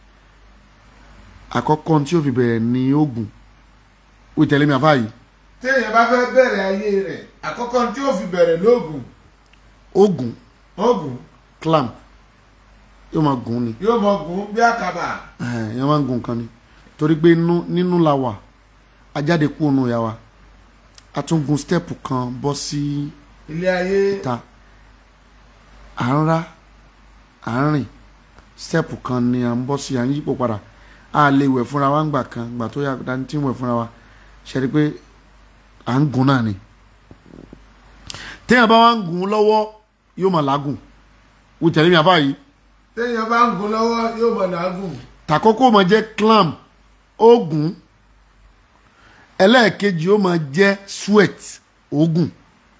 àkọ́kọ́ tí ó fi bẹ̀rẹ̀ ní ogun ó tẹ̀lé mi àfáà yìí téèyàn bá fẹ́ bẹ̀rẹ̀ ayé rẹ̀ àkọ́kọ́ tí ó fi bẹ̀rẹ̀ lóògùn ogun oògùn clamp yóò máa gùn ni yóò mọ gùn bí àkàbà èèyàn máa ń gùn kan ni torí pé inú nínú la wà ajáde kú ònú ìyá wa a tún gun step kan bọ́ sí ilé ayé ìta à ń rá à ń rìn step kan ni à ń bọ́ sí à ń yípo padà a lè wẹ̀ fúnra wa ńgbà kan gbà tó yà dání tí ń wẹ̀ fúnra wa ṣe rí pé à ń gun náà ni téèyàn bá wá ń gun lọ́wọ́ yóò máa làágùn wò tẹ̀lé mi àfáà yìí téèyàn bá ń gun lọ́wọ́ yóò mọ làágùn tàkọ́kọ́ máa jẹ́ clamp oògùn ẹlẹ́ẹ̀kejì ó máa jẹ́ sweat oògùn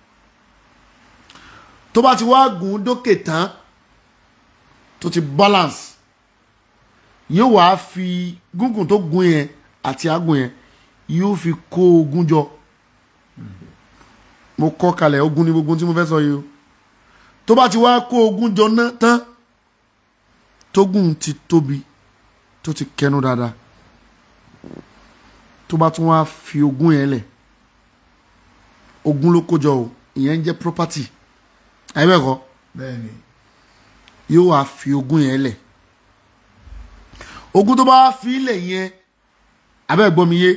tó bá ti wá gùn dókè tán tó ti balance yóò wá fi gúngùn tó gùn yẹn àti àgùn yẹn yóò fi kó ogun jọ mo kọ́ kalẹ̀ ogun ní gbogbo tí mo fẹ́ sọ yìí o tó bá ti wá kó ogun jọ ná tán tógùn ti tóbi tó ti kẹnu dáadáa tó bá tún wá fi ogún yẹn lẹ̀ ogún ló kójọ o ìyẹn ń jẹ́ property àyẹ̀bẹ̀kọ́ bẹ́ẹ̀ni yóò wá fi ogún yẹn lẹ̀ ogún tó bá wá fi lẹ̀ yẹn abẹ́gbọ́n mi yé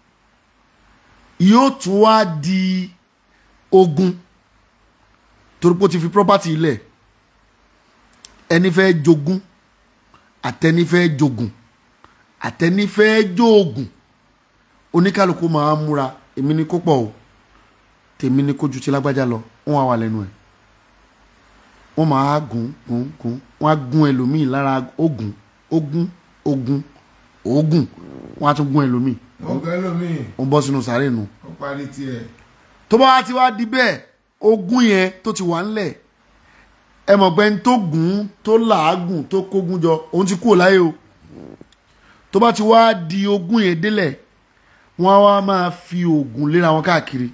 yóò tún wá di ogún torí pé ó ti fi property lẹ̀ ẹni fẹ́ jogún àtẹni fẹ́ jogún àtẹni fẹ́ joògùn oníkálukú máa ń múra èmi ní kó pọ̀ o tèmi ní kó ju ti lágbájá lọ wọ́n á wà lẹ́nu ẹ̀ wọ́n máa gùn gùn gùn wọ́n á gún ẹlòmíì lára ogun ogun ogun ogun wọ́n á tún gún ẹlòmíì wọ́n gbẹ́ lómìn wọ́n bọ́ sínú sàárè nù ó parí tiẹ̀ tó bá wá ti wá di bẹ́ẹ̀ ogun yẹn tó ti wà ńlẹ̀ ẹ mọ̀ pé ń tó gùn tó làágùn tó kógun jọ òun ti kúrò láyé o tó bá ti wá di ogun yẹn délẹ̀ wọ́n á wá máa fi oògùn léra wọn káàkiri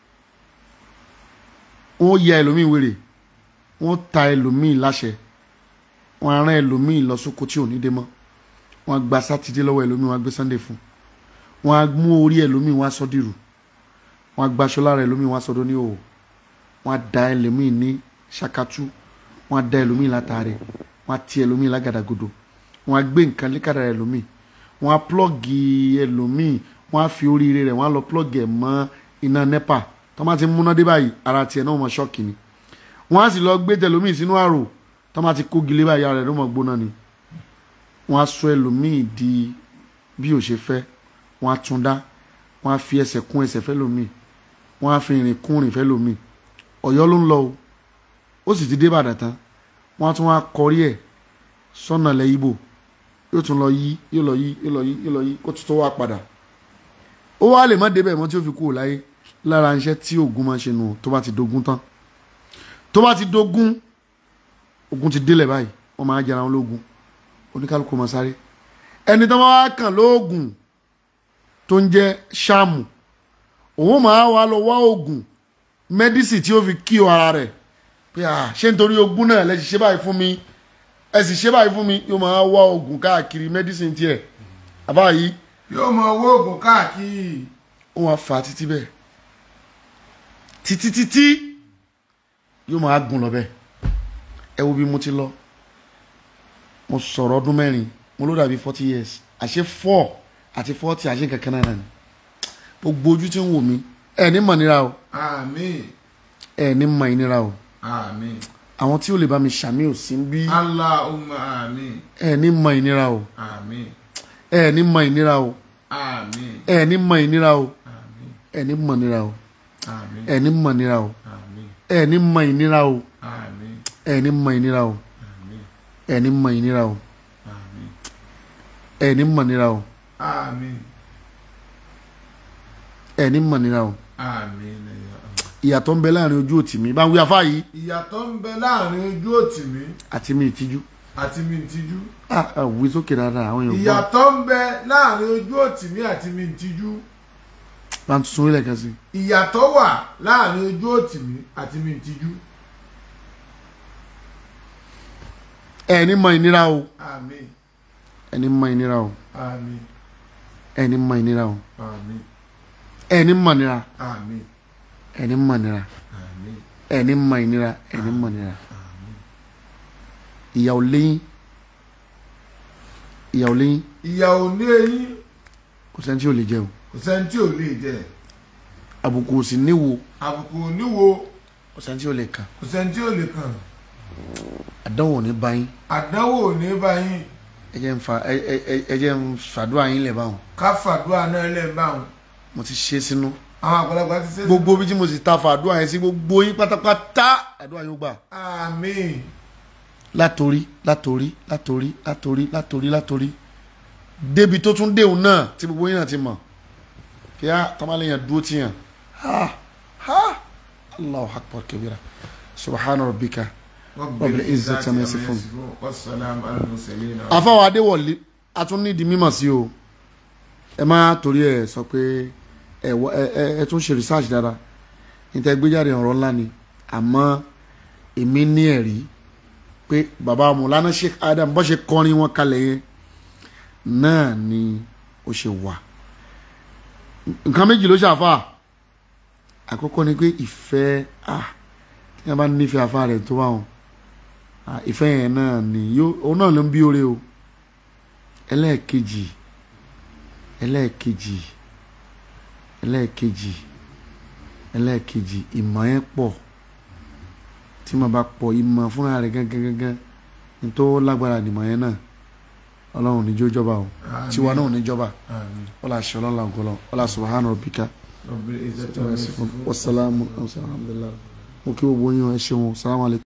wọ́n ya ẹlòmíì wèrè wọ́n ta ẹlòmíì láṣẹ wọ́n á rán ẹlòmíì lọ sóko tí ò ní dé mọ́ wọ́n á gba sátidé lọ́wọ́ ẹlòmíì wọ́n á gbé sunday fún wọ́n á mú orí ẹlòmíì wọ́n á sọ dìrù wọ́n á gbaṣọ lára ẹlòmíì wọ́n á sọdọ ní òwò wọ́n á da ẹlòmíì ní ṣakatu wọ́n á da ẹlòmíì látàrí wọ́n á ti ẹlòmíì lágàdàgodo wọ́n á gbé nǹkan lékàdà ẹlòmíì wọ́n á plọ́ọ̀gì ẹlòmíì wọ́n á fi oríire rẹ̀ wọ́n á lọ plọ́ọ̀gì ẹ̀ mọ́ iná nepa tó máa ti múná dé báyìí ara tiẹ̀ náà mọ̀ ṣọ́ọ̀kì ni wọ́n á sì lọ gbé tẹlòmíì sínú àrò tó máa ti kó gilé báyìí ara rẹ̀ ló mọ̀ gbóná ni wọ́n á sọ ẹlòmíì di bí ò ṣe fẹ́ wọ́n á tún dá wọ́n á fi ẹsẹ̀ kún ẹsẹ̀ fẹ́ lòmíì wọ́n á fi ìrìn kún ìrìn fẹ́ lòmíì ọ̀yọ́ ló ń lọ o ó sì ti dé Ìbàdàn tán wọ́n á tún wá kọrí ẹ̀ sọ́nà ilẹ̀ Ìgbò yóò tún lọ yí yóò lọ yí yóò lọ yí yóò lọ yí kó tún tó wá padà ó wá lè má débẹ̀ mọ́ tí ó fi kúrò láyé lára iṣẹ́ tí ogun máa ń ṣe nù tó bá ti dogun tán tó bá ti dogun ogun ti délẹ̀ báyìí wọ́n máa jẹra wọn lógun oníkálukú máa sáré ẹni tó máa wá kàn lóògùn tó ń jẹ́ ṣáàmù òun máa wá lọ wá oògùn mẹ́dísì tí ó fi kí o ara rẹ̀ pé à ṣé nítorí ogun náà lẹ sì ṣe báyìí fún mi ẹ sì ṣe báyìí fún mi yóò máa wá oògùn káàkiri mẹ́dísì tiẹ̀ àbá yìí yóò mọ owó oògùn káàkiri ó wá fà á títí bẹ́ẹ̀ títí títí yóò máa gùn lọ bẹ́ẹ̀ ẹ wo bí mo ti lọ mo sọ̀rọ̀ ọdún mẹ́rin mo ló dàbí forty years àṣé four àti forty àṣé kankan náà ni gbogbo ojú tí ń wò mí ẹ ní mọ̀ nira o àmín ẹ ní mọ̀ ìnira o àmín àwọn tí ó lè bá mi ṣàmì ò sí bí Allahumma àmín ẹ ní mọ̀ ìnira o àmín ẹ ní mọ̀ ìnira o àmín ẹ ní mọ̀ ìnira o àmín ẹ ní mọ̀ ìnira o àmín ẹ ní mọ̀ ìnira o àmín ẹ ní mọ̀ ìnira o àmín ẹ ní mọ̀ ìnira o àmín ẹ ní mọ̀ ìnira o àmín ẹ ní mọ̀ ìnira o àmín ẹ ní mọ̀ ìnira o àmín ya Allah. ìyàtọ̀ ń bẹ láàrin ojú òtì mi bá ń wí afá yìí ìyàtọ̀ ń bẹ láàrin ojú òtì mi àti mi ìtìjú àti mi ìtìjú ah ah, wí sókè dáadáa àwọn èèyàn gbọ́ ìyàtọ̀ ń bẹ láàrin ojú òtì mi àti mi ìtìjú bá ń tún ilẹ̀ kan sí ìyàtọ̀ wà láàrin ojú òtì mi àti mi ìtìjú ẹ ní mọ̀ ìnira o àmín ẹ ní mọ̀ ìnira o àmín ẹ ní mọ̀ ìnira o àmín ẹ ní mọ̀ ìnira àmín ẹ ní mọ̀ ìnira àmín ẹ ní mọ̀ ìnira ẹ ní mọ̀ ìnira ìyàwó lẹ́yìn ìyàwó lẹ́yìn ìyàwó ní eyín kò sẹ́ni tí ò lè jẹ o kò sẹ́ni tí ò lè jẹ àbùkù ò sì níwo àbùkù oníwo kò sẹ́ni tí ò lè kàn kò sẹ́ni tí ò lè kàn àdánwò ò ní bá yín àdánwò ò ní bá yín ẹ jẹ́ ń fa ẹ ẹ ẹ- ẹ jẹ́ ń fàdúrà yín lẹ̀ báwọn ká fàdúrà náà lẹ́ẹ̀ bá wọn mo ti ṣe sínú àwọn àgbàlagbà ti ṣe gbogbo bí tí mo sì ta fàdúrà yẹn sí gbogbo yín pátápátá àdúrà yóò gbà àmín látorí látorí látorí látorí látorí látorí débi tó tún déhùn náà tí gbogbo yín náà ti mọ̀ kí á tamalẹ́yìn dúró tiyàn ha ha allahu akbar kabira subhana rabbika rabbil izzati amma yasifun. wassalamu ala al-mursalin afáwọn adéwọlé a tún ní di mímọ̀ sí o ẹ má torí ẹ sọ pé ẹ wọ- ẹ ẹ ẹ tún ṣe research dára níta gbéjáde ọ̀rọ̀ ńlá ni àmọ́ èmi ní ẹ̀rí pé bàbá mọ̀lánà Sheikh Adam bó ṣe kọrin wọn kalẹ̀ yẹn náà ni ó ṣe wà nǹkan méjì ló ṣàfà àkọ́kọ́ ni pé ìfẹ́ ah tí wọ́n bá nífẹ̀ẹ́ afá rẹ̀ tó bá wọn ah, ìfẹ́ yẹn náà ni yóò òun náà ló ń bí oore o ẹlẹ́ẹ̀kejì ẹlẹ́ẹ̀kejì ẹlẹ́ẹ̀kejì ẹlẹ́ẹ̀kejì ìmọ̀ yẹn pọ̀ tí mo bá pọ̀ ìmọ̀ fúnra rẹ̀ gángan gángan ní tó lágbára nìmọ̀ yẹn náà ọlọ́run níjó jọba o tiwa náà níjọba àmín wọ́n la ṣe ọlọ́run àgọ́lọ́ wọ́n la subhana rabbika rabbil izzati amma yasifun wasalaamu alhamdulilayi mo kí gbogbo yín o, ẹ ṣeun salamu alaykum.